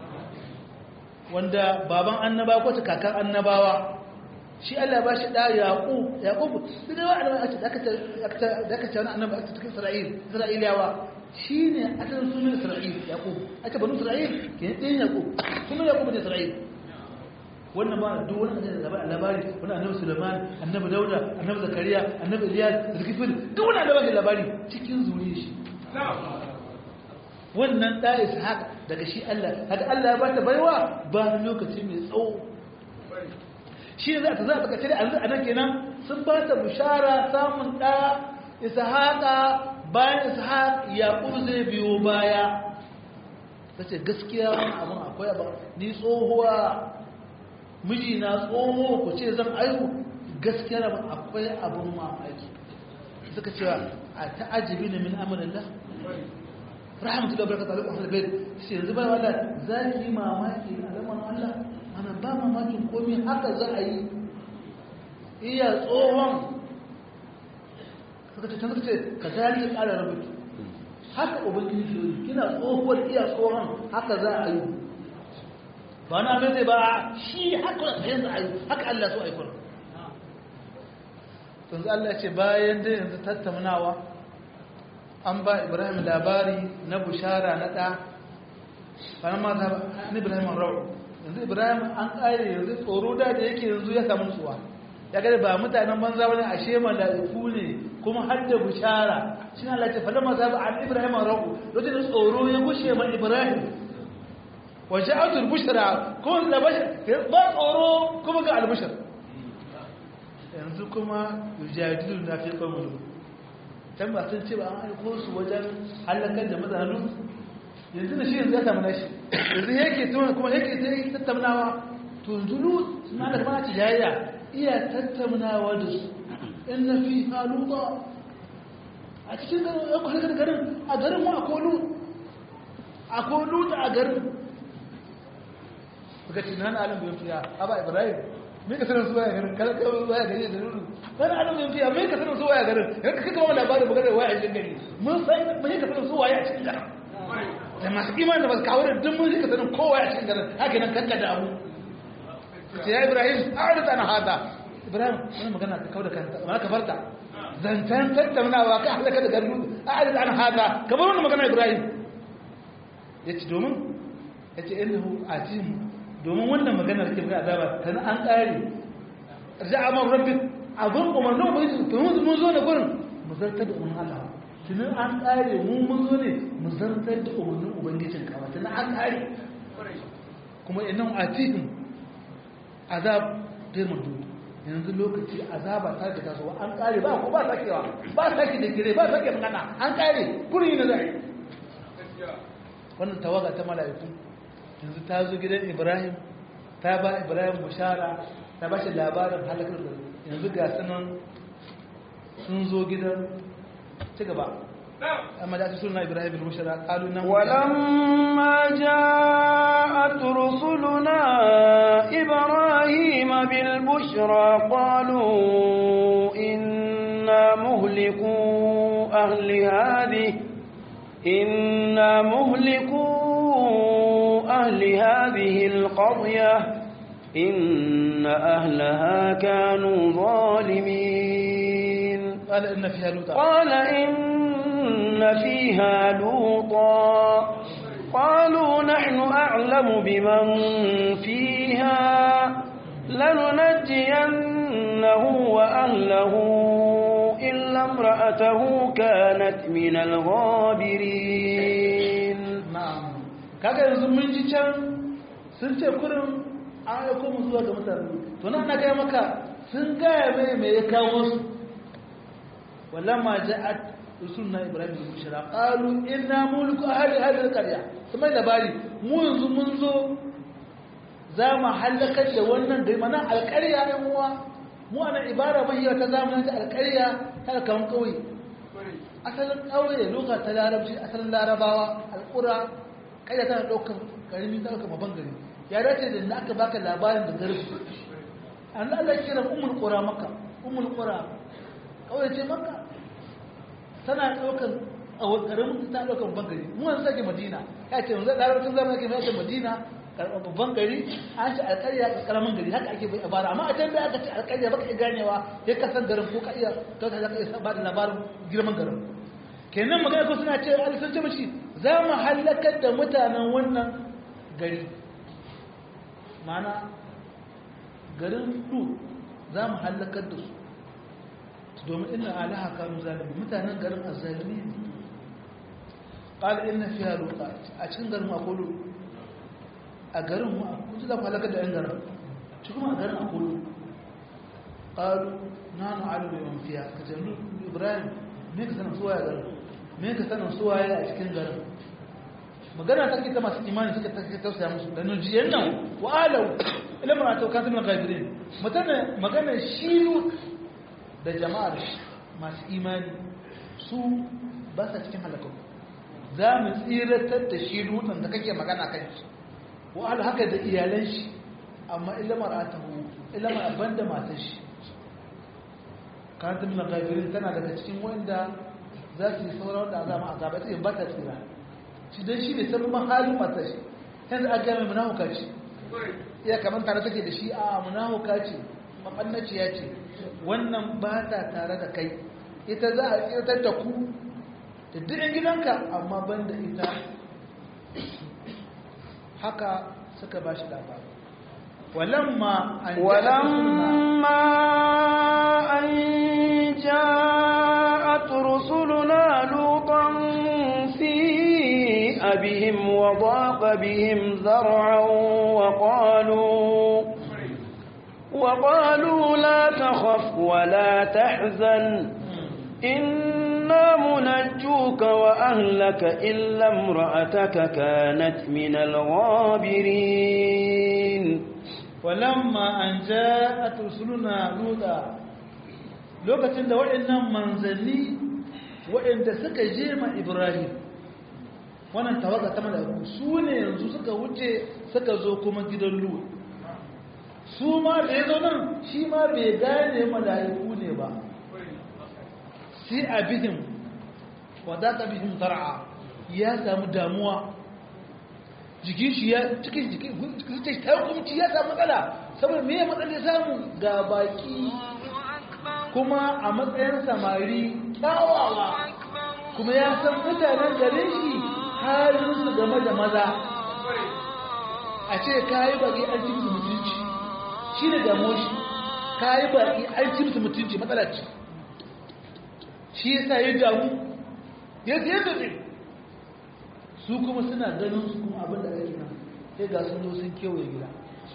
B: wanda baban annaba ko ta kakan annabawa shi Allah ba shi ɗa Yaqub Yaqub duk da wa'anda aka aka aka ce wani annabi a cikin Isra'il Isra'ilawa shine asalin sunan Isra'il Yaqub aka banu Isra'il ke ɗin Yaqub sunan Yaqub ne Isra'il wannan ba duk wani annabi da labari wani annabi Sulaiman annabi Dauda annabi Zakariya annabi Ilyas Zulkifil duk wani annabi labari cikin zuriyar shi wannan da Ishaq daga shi Allah haka Allah ya bata baiwa ba lokaci mai tsawo shi za ta za ta kace da yanzu anan kenan sun ba ta bishara samun da Ishaqa bayan Ishaq Yaqub zai biyo baya tace gaskiya wannan abun akwai ba ni tsohuwa miji na tsoho ku ce zan aihu gaskiya ba akwai abin mamaki suka cewa a ta'ajibi ne min amalillah rahmatu da barakatu alaikum ahlul bait sai yanzu bai wala za ki mamaki alaman Allah ana ba mamakin komai haka za a yi iya tsohon suka ce suka ce ka zalika ƙara rubutu haka ubangiji shi kina tsohuwar iya tsohon haka za a yi ba na mai zai ba shi haka yanzu a yi haka Allah so a yi kuna tunzu Allah ce bayan da yanzu tattaunawa an ba ibrahim labari na bushara na ɗa wani ma ta ni ibrahim rau yanzu ibrahim an ƙare yanzu tsoro da da yake yanzu ya samu tsuwa ya gada ba mutanen banza wani ashe mala'iku ne kuma har da bushara shi na lati falama za ba an ibrahim rau lokacin tsoro ya gushe ma ibrahim waje autul bushra ko da ba tsoro kuma ga albushar yanzu kuma yujadilu na fi qawmin can ba sun ce ba an aiko su wajen halakar da mutanen yanzu da shi yanzu ya samu nashi yanzu yake tuna kuma yake ta yi tattaunawa to yanzu lut suna da mana tijayya iya tattaunawa da su in na fi haluba a cikin halakar garin a garin mu akwai lut akwai lut a garin suka ce na alam bai fiya aba ibrahim me ka sanar su waya garin kada ka waya gari da nuru na alam bai fiya me ka sanar su waya garin yanka kika ba labarin magana waya a cikin gari mun san me ka sanar su waya a cikin garin da masu iman da ba su kawo da duk mun ka sanar kowa a cikin garin haka nan kanka da abu ce ya ibrahim a'rid an hada ibrahim wani magana ka kauda kanta ma ka farta zantan tattaunawa ka halaka da garin a'rid an hada ka bar wannan magana ibrahim yace domin yace innahu ajim domin wannan maganar ke ga azaba tana an ƙare raja'a man rabbik abun umarnin ubangiji to mun zo da gurin mu zartar da umarnin Allah tunan an ƙare mu mun zo ne mu zartar da umarnin ubangijin ka ba tunan an ƙare kuma innan atihim azab taimun dudu yanzu lokaci azaba ta ga tasowa an ƙare ba ko ba sakewa ba sake da gire ba sake magana an ƙare kurin yi na zai wannan tawaga ta mala'iku yanzu ta zo gidan ibrahim ta ba ibrahim bushara ta ba shi labarin halakar da yanzu ga sanan sun zo gidan ci gaba amma da suna ibrahim bin bushra qalu nan
A: ولما جاءت رسلنا إبراهيم بالبشرى قالوا إنا مهلكو أهل هذه إنا مهلكو أهل هذه القرية إن أهلها كانوا ظالمين
B: قال ان fiha luta
A: قال إن فيها لوطا قالوا نحن أعلم بمن فيها لننجينه وأهله إلا امرأته كانت من الغابرين
B: na'am kaga yanzu mun ji can sun ce kurin an aiko mu zuwa ga mutane to nan na gaya maka sun gaya mai me ya kawo su walamma ja'at rusulna ibrahim bin bushra qalu inna mulku ahli hadhihi alqarya kuma labari mu yanzu mun zo za mu halakar da wannan gari mana alƙarya ɗan uwa mu ana ibara mahiya ta zamanin ta alƙarya ta kan ƙauye asalin ƙauye loka ta larabci asalin larabawa alƙura ƙarya tana ɗaukar ƙarami ta ɗaukar babban gari ya dace da na aka baka labarin da garbi an Allah kira umul qura maka umul qura ƙauye ce maka tana ɗaukar a ƙaramin ta ɗaukar babban gari mu yanzu sake madina ya ce yanzu larabcin zamanin ke mai madina babban gari an ce alƙarya ƙaramin gari haka ake bai abara amma a can da aka ce alƙarya baka iya ganewa ya kasan garin ko ka iya kauta za ka iya ba da labarin girman garin kenan magana ko suna ce a sun ce mashi za mu halakar da mutanen wannan gari mana garin du za mu halakar da su domin ina alaha kanu zalimi mutanen garin azzalimi ne قال إن فيها لوطا أتكن garin أقول a garin mu kun ji za ku halakar da 'yan garin ci kuma a garin akulu ƙaru na nu alu da yawan fiya ka ce ibrahim me ka sanin suwaye garin me ka sanin suwaye a cikin garin magana ta kita masu imani suka ta tausaya musu da nujiyan nan wa alau ilimin a tauka zama gafirin mutane magana shi da jama'ar masu imani su ba sa cikin halakar za mu tsiratar da shi lutan da kake magana kan shi wa'ala haka da iyalan shi amma ilamar atahu ilamar abin da matar shi kantin na gafirin tana daga cikin wanda za su yi sauran wanda azama a gaba ta ba ta tsira shi don shi ne sabon halin matar shi yanzu a gami munahuka ce iya kamar tare take da shi a munahuka ce maɓannaciya ce wannan ba ta tare da kai ita za a tsirtar da ku da duk gidanka amma ban da ita haka suka ba shi labari walamma an
A: ولما أن جاءت رسلنا لوطا سيء بهم وضاق بهم ذرعا وقالوا وقالوا لا تخف ولا تحزن إنا منجوك وأهلك إلا امرأتك كانت من الغابرين
B: walamma an ja'at rusuluna luda lokacin da waɗannan manzanni waɗanda suka je ma Ibrahim wannan tawaga ta mala'iku su ne yanzu suka wuce suka zo kuma gidan Lut su ma da yazo nan shi ma bai gane mala'iku ne ba sai abihim wadaka bihim zar'a ya samu damuwa jikin shi ya cikin jikin shi ta hukumci ya samu matsala saboda me ya matsala ya samu ga baki kuma a matsayin samari kyawawa kuma ya san mutanen garin shi halinsu game da maza a ce ka yi baki an ci musu mutunci shi ne damuwa shi ka yi baki an ci musu mutunci matsala ce shi ya sa ya damu ya zai zai su kuma suna ganin su kuma abin da ake nan sai ga sun zo sun kewaye gida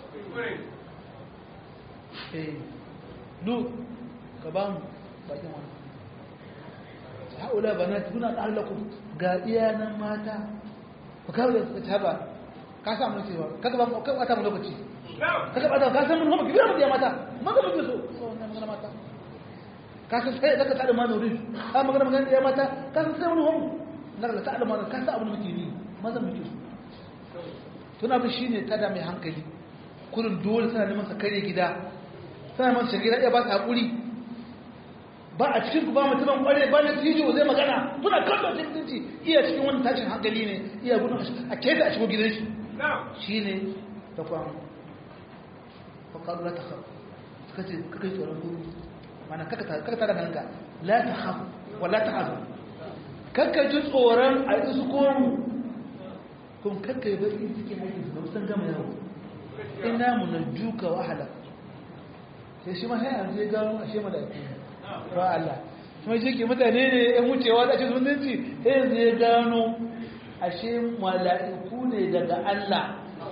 B: eh lu ka ba mu bakin wani haula bana tuna ɗallaku ga iyanan mata ku kawo da suka taba ka samu cewa kaga ba mu kai wata mu lokaci kaga ba ka san mun hoba ki biya mu da mata maza mu so so wannan magana mata ka san sai zaka tada ma nuri ka magana magana da ya mata ka san sai wani homu zaka tada ma ka san abin da muke ni mazan muke su tuna bi shine tada mai hankali kurin dole tana neman sa kare gida tana neman sa gida iya ba ta hakuri ba a cikin ku ba mutumin kware ba na tijo zai magana kuna kallon cikin mutunci iya cikin wani tashin hankali ne iya gudun a keta a shigo gidan shi shine ta kwan faƙaɗu la ta haf suka ce kaka yi tsoron gudu mana kaka tara ganka la ta haf wa la ta hazu kaka ji tsoron a yi su komu kun kaka yi bari suke haifin su san gama yawo ina mu na juka wahala sai shi ma sai yanzu ya gano a shema da ake ba Allah kuma shi ke mutane ne yan wucewa da ake zumunci sai yanzu ya gano ashe mala'iku ne daga Allah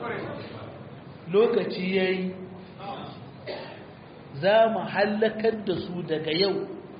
B: lokaci ya yi za mu hallakar da su daga yau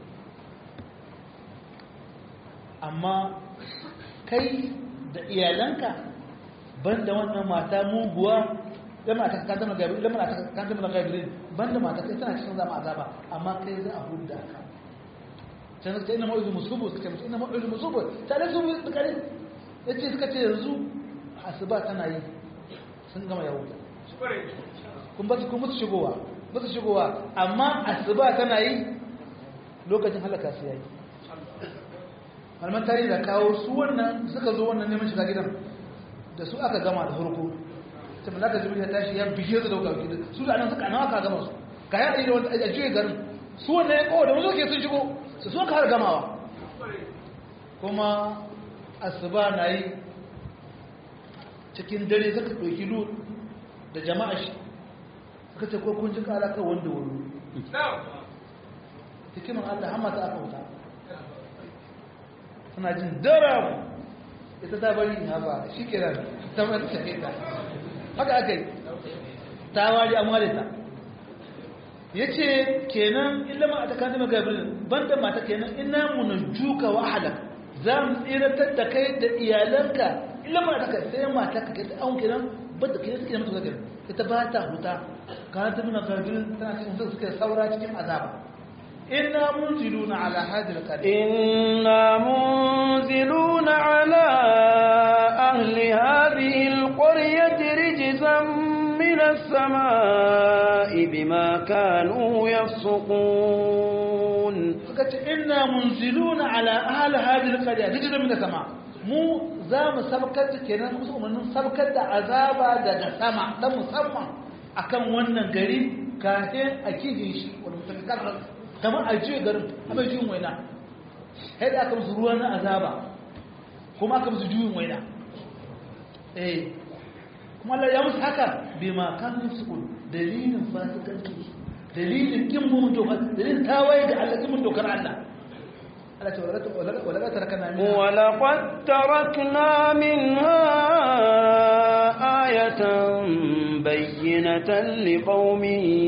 B: amma kai da iyalanka banda wannan mata muguwa da mata kan zama gabi da mata kan zama gabi banda mata kai tana cikin zama azaba amma kai za a hudda ka can suka ina ma'izu musubu suka ce ina ma'izu musubu tare su da kare yace suka ce yanzu asuba tana yi sun gama yawo kun ba su kun musu shigowa ba su shigowa amma asuba tana yi lokacin halaka su yayi malaman tarihi da kawo su wannan suka zo wannan neman shiga gidan da su aka gama da farko sai malaka jibril ya tashi ya bige su da wuka gidan su da nan suka nawa ka gama su ka ya da wanda a juye garin su wannan ya kawo da wanda ke sun shigo su sun har gamawa kuma asuba na yi cikin dare suka ɗauki lut da jama'a shi suka ce ko kun ji ƙara kan wanda wuri hikimin allah hamma ta aka wuta suna jin daram ita ta bari ha ba shi kiran ta mata shaƙe ta haka aka yi ta wari an ware ta ya ce kenan ilama a tsakanin magabirin banda mata kenan ina muna juka wa halak za mu tsiratar da kai da iyalanka ilama a tsakanin sai mata ka kai ta an kenan banda kenan suke mutu zagarin ita ba ta huta ka ta nuna magabirin tana cikin su suke saura cikin azaba inna munziluna ala hadil qaryah
A: inna munziluna ala ahli hadhihi alqaryati rijzan من السماء بما كانوا يفسقون
B: فقالت إنا منزلون على أهل هذه القرية رجل من السماء mu za mu sabkar da kenan musu umarnin sabkar da azaba daga sama dan musamman akan wannan gari kafin a kije shi wani mutakar kamar a jiye garin a mai juyin waina sai da aka musu ruwa na azaba kuma aka musu juyin waina eh kuma Allah ya musu haka bai ma kan su dalilin fasikanci dalilin kin mun doka dalilin tawaye da Allah kin mun dokar Allah Allah ce wala ka tarakana min
A: ولقد تركنا منها آية بينة لقوم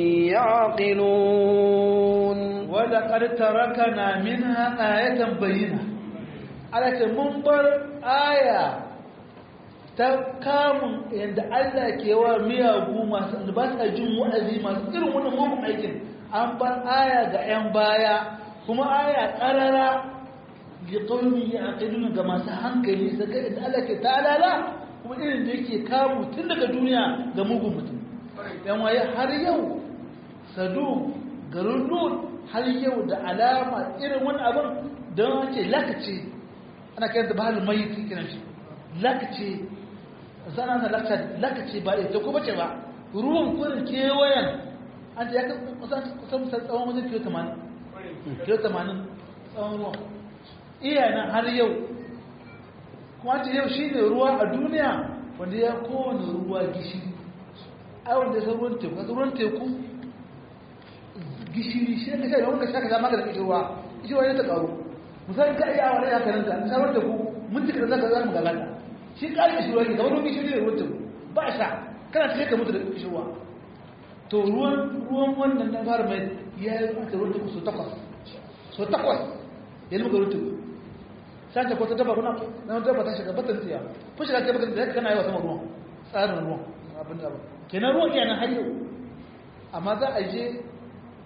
A: يعقلون
B: wala qad tarakana minha ayatan bayyina Allah ce mun bar aya ta kamun yadda Allah ke wa miyagu masu da ba sa jin wa'azi masu irin wannan mugun aikin an bar aya ga 'yan baya kuma aya ƙarara ga ƙaunin ya aƙidun ga masu hankali su ga yadda Allah ke talala kuma irin da yake kamu tun daga duniya ga mugun mutum yan waye har yau sadu garin lut har yau da alama irin wani abin don ce lakace ana kai da bahalin mai kiran shi lakace sana na lakace ba ita ko bace ba ruwan kurin kewayen an ta ya kusan kusan tsawon wajen kilo 80 kilo 80 tsawon ruwan iya nan har yau kuma ce yau shi ne ruwa a duniya wanda ya kowane ruwa gishiri a wanda ya san ruwan teku a ruwan teku gishiri shi ne kai wanda shaka zama da kishirwa kishirwa ne ta karu misali ka iya wani haka nan ta samar da ku mun cika da zaka zama galata shi ƙari kishirwa ne kamar gishiri ne ruwan teku ba sha kana cikin ka mutu da kishirwa to ruwan ruwan wannan na fara mai ya yi maka ruwan teku so takwas so takwas ya yi maka ruwan teku sace ko ta daba kuna na daba ta shiga batan tsiya ko shiga ta batan da kana yi wa sama ruwan tsarin ruwan abin da kenan ruwan yana har yau amma za a je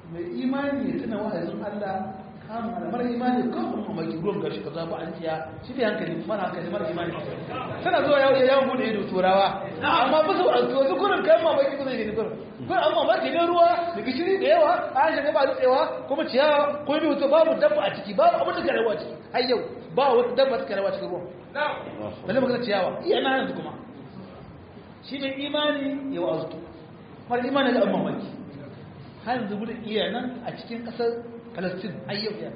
B: mai imani ya tuna wa'azin Allah kamun da mara imani kan kuma mai gurin gashi kaza ba an tiya shi bai hankali mara hankali mara imani tana zuwa yawon yawon bude ido turawa amma ba su wasu wasu kurin kan mamaki kuma ne kurin kurin amma mamaki ne ruwa da gishiri da yawa an shiga ba dutsewa kuma ciyawa ko bi wuta babu dabba a ciki babu abin da ke rayuwa ciki har yau ba wata dabba ta ke rayuwa cikin ruwan balle magana ciyawa iya na yanzu kuma shi ne imani ya wa'azutu mara imani da amma mamaki har yanzu gudun iya nan a cikin ƙasar Palestine ayyau ya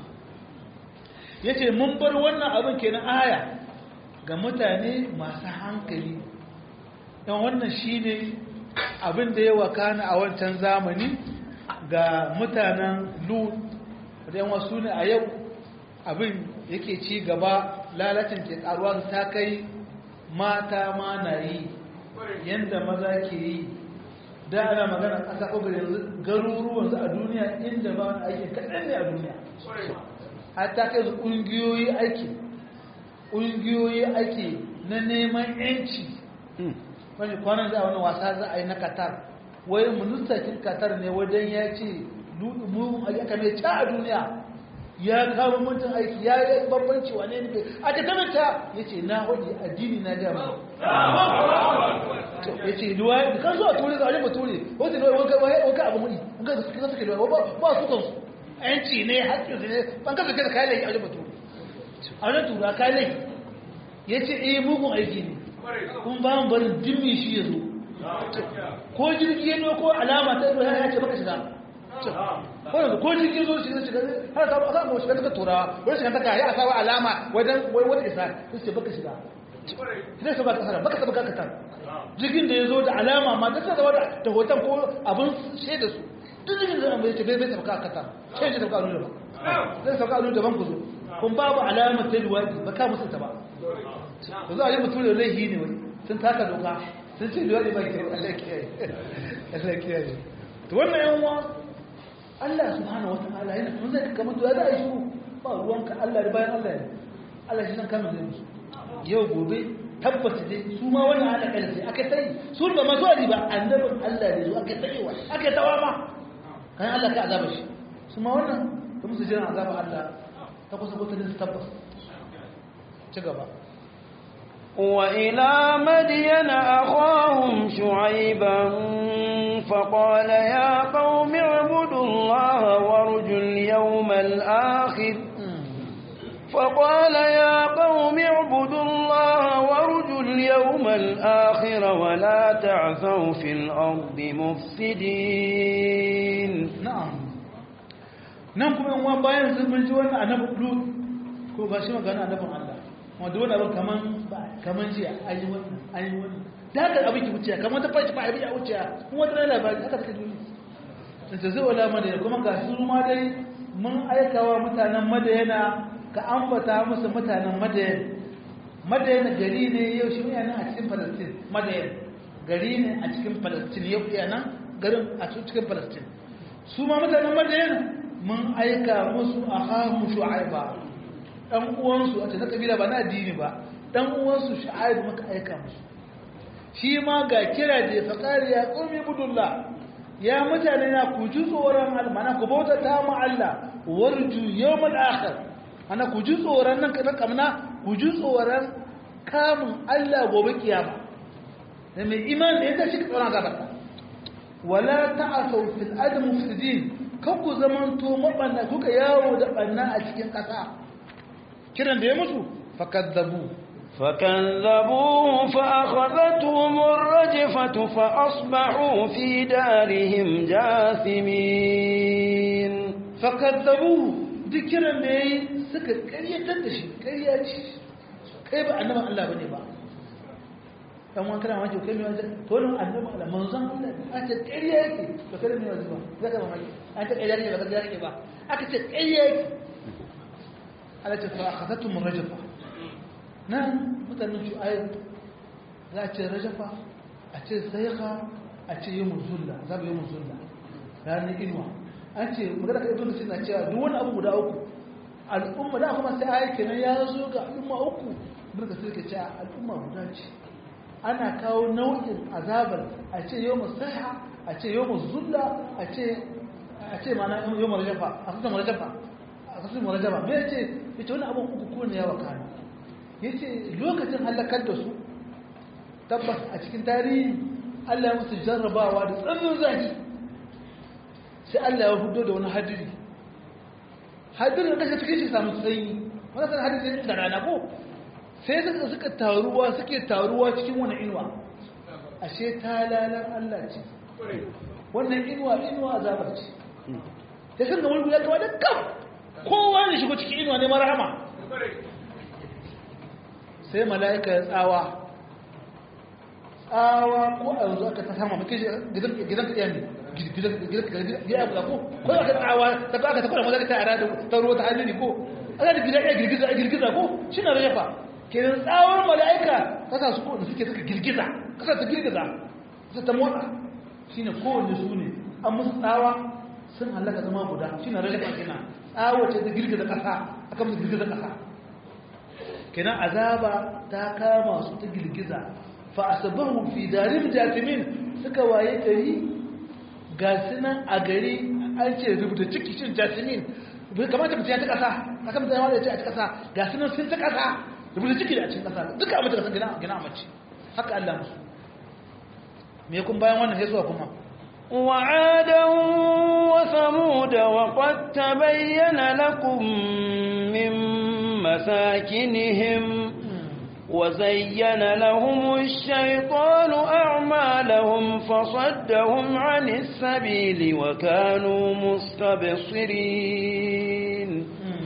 B: yace mun bar wannan abin kenan aya ga mutane masu hankali dan wannan shine abin da ya wakana a wancan zamani ga mutanen Lut dan wasu ne a yau abin yake ci gaba lalacin ke karuwa ta kai mata ma na yi yanda maza ke yi da ana magana ƙasa ƙogar yanzu garuruwan su a duniya inda ba wani aiki kaɗan ne a duniya hatta kai su ƙungiyoyi aiki ƙungiyoyi aiki na neman yanci wani kwanan za a wani wasa za a yi na qatar wai ministakin qatar ne wajen ya ce mu aka mai ca a duniya ya kawo mutum aiki ya yi babbanci wane ne a ta kamata ya ce na hudu addini na gama ya ce duwa kan zuwa ture ga wajen bature wata ne wanka abu muni wanka da suka suke duwa ba su kansu yanci ne haƙƙin su ne ban kasa kai da kayan laifi a wajen bature a wajen tura kayan laifi ya ce eh mugun aiki ne kun ba mu barin dimmi shi ya zo ko jirgi ya ko alama ta ido ya ce baka shiga wannan ko jirgi zo shiga shiga har ta aka ga shiga ta turawa wani shiga ta kai a sawa alama wajen wani isa sai baka shiga sai ka baka kasar baka saba ka tar jirgin da ya zo da alama ma da ta zama da hoton ko abin shaida su duk jirgin da ya ce bai bai saba ka tar sai ya saba a ba zai saba a daban ku zo kun babu alamar ta luwadi ba ka musu ta ba ku zo a yi mutum da laihi ne wai sun taka doka sun ce luwadi ba ke Allah kiyaye Allah kiyaye to wannan yan uwa Allah subhanahu wataala yana kun zai kamar to ya za a yi ba ruwanka Allah da bayan Allah ne Allah shi san kama zai musu yau gobe tabbata dai su ma wannan hada kai sai aka sai su ba ma zuwa ba annabin Allah ne zo aka sai wa aka tawa ma kan Allah ka azaba shi su ma wannan da musu jiran azaba Allah ta kusa kusa da tabbas ci gaba
A: وإلى مدين أخاهم شعيبا فقال يا قوم اعبدوا الله وارجوا اليوم الآخر فقال يا قوم اعبدوا الله وارجوا اليوم الآخر ولا تعثوا في الأرض مفسدين
B: na'am nan kuma yan uwan bayan sun mun ji wannan annabi lut ko ba shi magana annabin Allah wanda wannan abin kaman kaman ji an yi wannan an yi wannan da haka abin ki wuce kaman ta fashi ba abin ya wuce kuma wata labari haka take duniya sai zai wala madaya kuma ga su ma dai mun aikawa mutanen madayana ka ambata musu mutanen madayan madayan gari ne yau shi ne nan a cikin Palestine madayan gari ne a cikin Palestine yau yana garin a cikin Palestine su ma mutanen madayan mun aika musu a hamu shu'aiba dan uwansu a cikin kabila ba na addini ba dan uwansu shu'aib muka aika musu shi ma ga kira da ya faqari ya qumi budullah ya mutane na ku ji tsoron Allah mana ku bauta ta mu Allah warju yawmal akhir ana ku ji tsoron nan kadan kamna ku ji tsoron kamun Allah gobe kiyama da mai iman da yadda shi ka tsoron gaba wala ta'asaw fil ard mufsidin kan ku zamanto mabanna kuka yawo da banna a cikin kasa kiran da ya mutu fakadzabu
A: فكذبوه فأخذتهم الرجفة فأصبحوا في دارهم جاثمين
B: fakadzabu duk kiran da yayi suka karyatar da shi karya ce kai ba annaban Allah bane ba dan wani kana maki kai mai wani to nan annaban Allah manzon Allah a ce karya yake to kada mai wani ba zaka ba maki an ta karya yake ba karya yake ba aka ce karya yake Allah ce fa akhadatum rajfa nan mutanen shu'aib za a ce rajafa a ce sayaka a ce yi muzulla za mu yi muzulla ranar inuwa an ce magana ka ibn sina cewa duk wani abu guda uku al'umma da kuma sai ayi kenan ya zo ga al'umma uku ibn kasir ke cewa al'umma guda ce ana kawo nau'in azabar a ce yau musaiha a ce yau muzulla a ce a ce mana yau marajafa a sassan marajafa a sassan marajaba me ya ce ya ce wani abin uku ko ne yawa kanu ya ce lokacin halakar da su tabbas a cikin tarihi allah ya musu jarrabawa da tsannin zahi sai allah ya hudo da wani hadiri hadirin da cikin shi samu sanyi wani san hadirin da rana ko sai suka suka taruwa suke taruwa cikin wani inuwa ashe talalan allah ce wannan inuwa inuwa azabar ce sai sun ga wani guda gaba da kam kowa ne shigo cikin inuwa ne marahama sai mala'ika ya tsawa tsawa ko a yanzu aka ta sama maka gidan ka yami gidan ka ko ko aka tsawa ta ko aka ta kwada mazaka ta ara da ta ruwa ta hannuni ko ana da gidan ya girgiza a girgiza ko shi na rajafa kenan tsawar mala'ika kasa su ko da suke suka girgiza kasa ta girgiza kasa ta motsa shine kowanne su ne an musu tsawa sun halaka zama guda shine rajafa kenan tsawo ce ta girgiza kasa akan musu girgiza kasa kenan azaba ta kama su ta girgiza fa asabahu fi darim jasimin suka waye gari ga sunan a gari an ce rubuta ciki cin jasimin bai kamata mutum ya ta kasa kasa mutum ya wada ya ce a ta kasa ga sunan sun ta kasa rubuta ciki da a cikin kasa duka abin da kasan gina gina mace haka Allah musu me kun bayan wannan sai zuwa kuma
A: وعادا وثمود وقد تبين لكم من مساكنهم وزين لهم الشيطان أعمالهم فصدهم عن السبيل وكانوا مستبصرين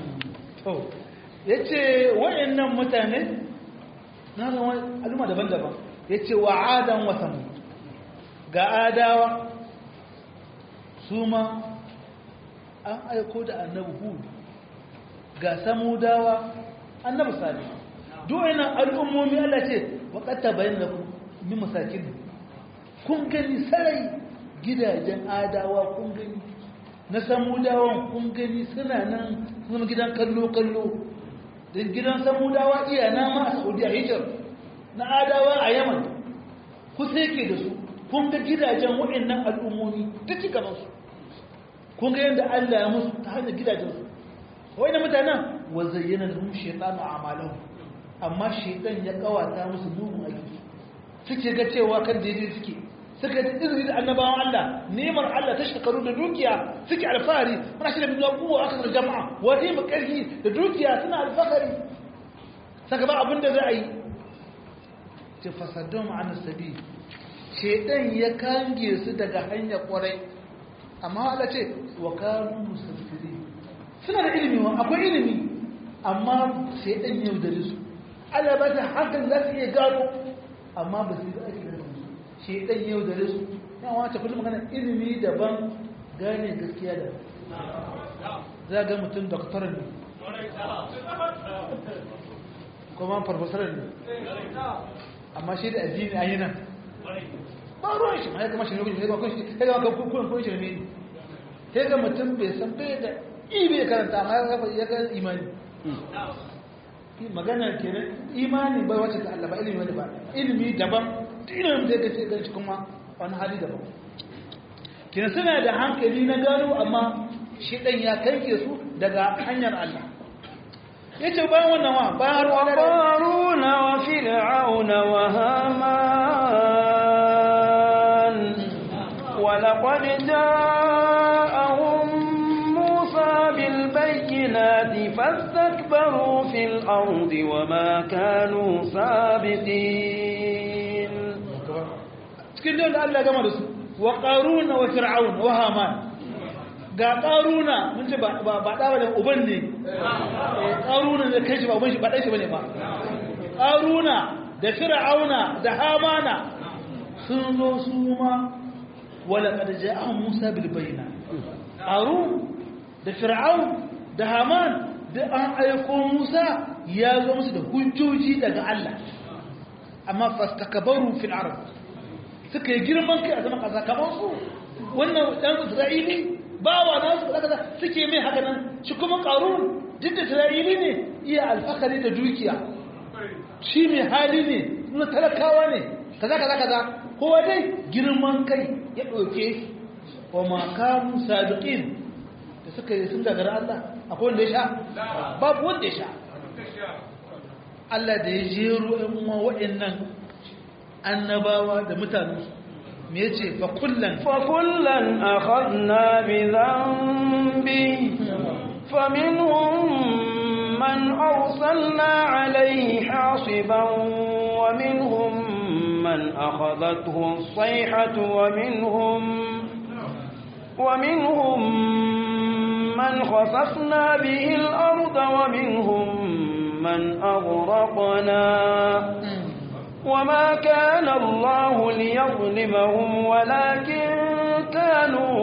B: yace wayannan mutane na ga al'umma daban-daban yace wa adan wa samud ga adawa su ma an aiko da annabi hud ga samudawa annabi salih duwayen al'ummomi Allah ce waƙata bayan da min masakin kun gani sarai gidajen adawa kun gani na samudawan kun gani suna nan suna gidan kallo-kallo don gidan samudawa iya nama a saudiya hijir na adawa a yaman kusa yake da su kun ga gidajen waɗannan al'ummomi ta ci gabansu kun ga yadda Allah ya musu ta hanyar gidajensu wai da mutanen wa zayyana lahum shaytanu a'malahum amma shaytan ya kawata musu mugun aiki suke ga cewa kan daidai suke suka ji izini da annabawan Allah nemar Allah ta shekaru da dukiya suke alfahari muna shi da bin kuwa aka da jama'a wani mu karfi da dukiya suna alfahari saka ba abin da za a yi ce fasadun ma'ana sabi shaytan ya kange su daga hanyar kwarai amma Allah ce wa kanu musaffiri suna da ilimi wa akwai ilimi amma sai dan yau da su Allah ba ta hakan za su iya gano amma ba su yi ake da su sai dan yau da su yan wata kullum magana ilimi daban gane gaskiya da za ga mutum doktoran ne kuma farfasarar ne amma shi da addini a yi nan ba ruwan shi ma ya gama shi ne ya gama shi ya gama kun kun shi ne ya ga mutum bai san bai da ibe karanta amma ya ga imani magana kenan imani bai wacce ta Allah ba ilimi wani ba ilimi daban ilimin da yake gan shi kuma wani hali daban kenan suna da hankali na gano amma shi dan ya kanke su daga hanyar Allah yace bayan wannan wa bayan ruwa da
A: qaruna wa fir'auna wa haman wa laqad ja'ahum musa bil bayyinati fastakbaru fil ardi wa ma kanu sabiqin
B: cikin da Allah gama da su wa qaruna wa fir'auna wa haman ga ƙaruna mun ce ba ɗawa da uban ne ƙaruna da kai shi ba uban shi ba ɗan shi ba ne ba ƙaruna da fir'auna da hamana sun zo su ma wala ƙarja an musa bilbaina ƙaru da fir'aun da haman da an aiko musa ya zo musu da hujjoji daga allah amma fastakabaru fil arab suka yi girman kai a zama ƙasa kamar su wannan ɗan isra'ili bawa na su kaza suke mai haka nan shi kuma qarun duk da isra'ili ne iya alfakari da dukiya shi mai hali ne na talakawa ne kaza kaza kaza kowa dai girman kai ya ɗauke wa ma kanu sabiqin da suka yi sun gagara Allah akwai wanda ya sha babu wanda ya sha Allah da ya jero ɗan uwa waɗannan annabawa da mutane me yace fa kullan
A: fa kullan akhadna bi dhanbi faminhum من أرسلنا عليه حاصبا ومنهم من أخذته الصيحة ومنهم ومنهم من خسفنا به الأرض ومنهم من أغرقنا وما كان الله ليظلمهم ولكن كانوا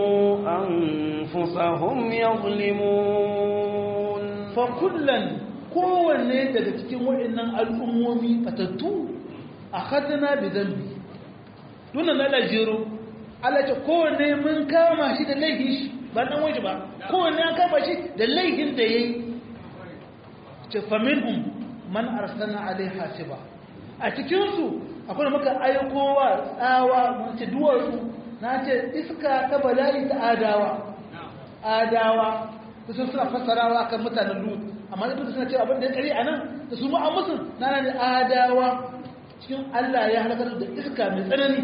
A: أنفسهم يظلمون
B: fakullan kowanne daga cikin waɗannan al'ummomi fatattu a hadana da zambi dunan na lajero alace kowanne mun kama shi da laifin shi ba ɗan waje ba kowanne an kama shi da laifin da ya yi ce faminhum man arsana alai hasiba a cikinsu akwai maka aikowa tsawa mace duwatsu na ce iska ta bala'i ta adawa adawa sun suna fassarawa kan mutanen lut amma da suna cewa abin da ya kare a nan da su ma'a musu na nan adawa cikin Allah ya halakar da iska mai tsanani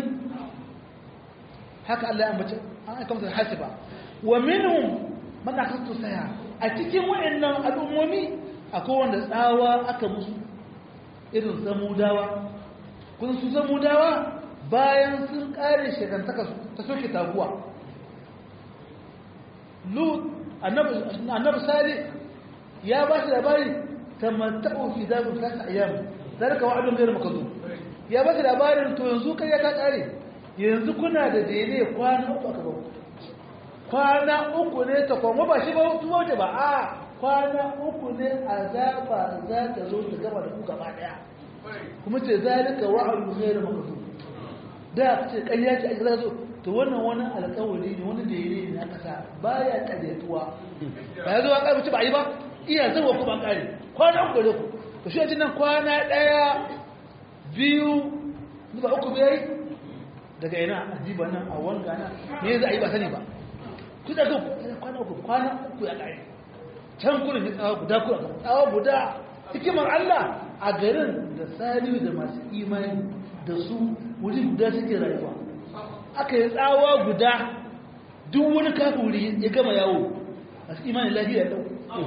B: haka Allah ya ambace an aika musu hasiba wa minhum man akhadtu saya a cikin wayannan al'ummomi akwai wanda tsawa aka musu irin samudawa kun su samudawa bayan sun kare shekantaka ta soke taguwa lut annabi sali ya ba shi labari tamatta'u fi zalim thalath ayyam zalika wa'dun ghayr makdhub ya ba shi labarin to yanzu kai ya ta kare yanzu kuna da dele kwana uku aka ba kwana uku ne ta kuma ba shi ba tuwo ta ba a kwana uku ne azaba za ta zo ta gaba da ku gaba daya kuma ce zalika wa'dun ghayr makdhub da ce kayya ce aka zo to wannan wani alƙawari ne wani dare ne na ƙasa baya ƙaryatuwa ba ya zo an ƙarfi ba a yi ba iya zarwa kuma an ƙare kwana uku da ku to shi yanzu nan kwana ɗaya biyu ba uku bai daga ina a jiba nan a wanga nan me za a yi ba sani ba ku da zuwa kwana uku kwana uku ya ƙare can kurin ya tsawa guda kuwa tsawa guda hikimar Allah a garin da salihu da masu imani da su wuri guda suke rayuwa aka yi tsawa guda duk wani kafuri ya gama yawo a su imanin lahiyar lau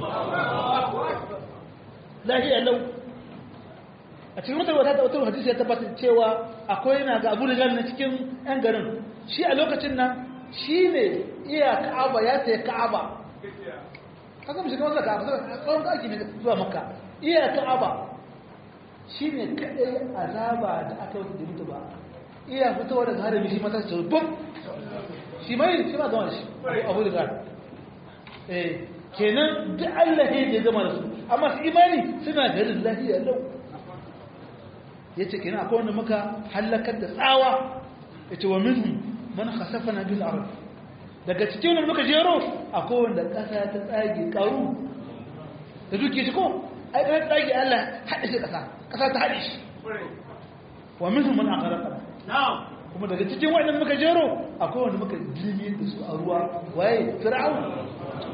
B: lahiyar lau a cikin wata wata wata hadisi ya tabbatar cewa akwai na ga abu da na cikin yan garin shi a lokacin nan shi ne iya ka'aba ya tsaye ka'aba kasa mu shiga wasu ka'aba tsawon ɗaki ne zuwa makka iya ka'aba shi ne kaɗai azaba da aka yi da mutu ba iya fitowa daga harami shi mata su bum shi mai shi ma gama shi abu da gara eh kenan duk Allah ne ya gama da su amma su imani suna garin lafiya lau ya ce kenan akwai wanda muka halakar da tsawa ya ce wa minhum man khasafana bil ard daga cikin wanda muka jero akwai wanda kasa ta tsage karu da duke shi ko ai ɗan tsage Allah haɗe shi kasa kasa ta haɗe shi wa minhum man aqraqa kuma daga cikin waɗanda muka jero akwai wanda muka jirgin da su a ruwa waye fir'aun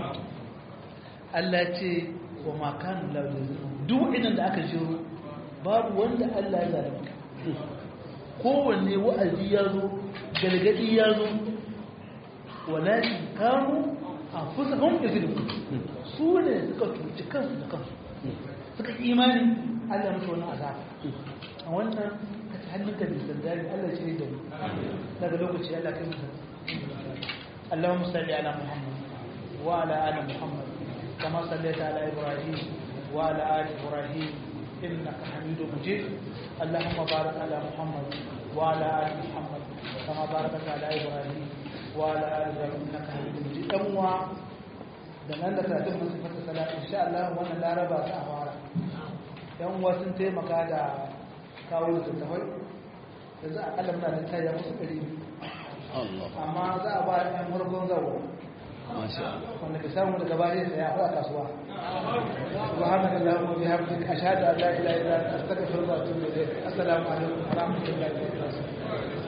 B: Allah ce wa makanu lauzin duk waɗannan da aka jero babu wanda Allah ya zalunta kowanne wa'azi ya zo galgadi ya zo walakin kanu anfusahum yuzlimun su ne suka cuci kansu da kansu suka imani Allah mutu wani azaba a wannan hannunka da sandari Allah shi ne da daga lokaci Allah kai musa Allahumma salli ala Muhammad wa ala ali Muhammad kama sallaita ala Ibrahim wa ala ali Ibrahim innaka Hamidum Majid Allahumma barik ala Muhammad wa ala ali Muhammad kama barakta ala Ibrahim wa ala ali Ibrahim innaka Hamidum Majid dan uwa da nan da karatun mun fata salatu insha Allah wannan laraba ta fara yan uwa sun taimaka da kawo littattafai yanzu akalla muna da tsaye musu ɗari amma za a ba da ɗan farkon zawo wanda ka samu daga bari sai a faɗa kasuwa subhanaka allahumma wa bihamdika ashhadu an la ilaha illa anta astaghfiruka wa atubu ilayk assalamu alaikum wa rahmatullahi wa barakatuh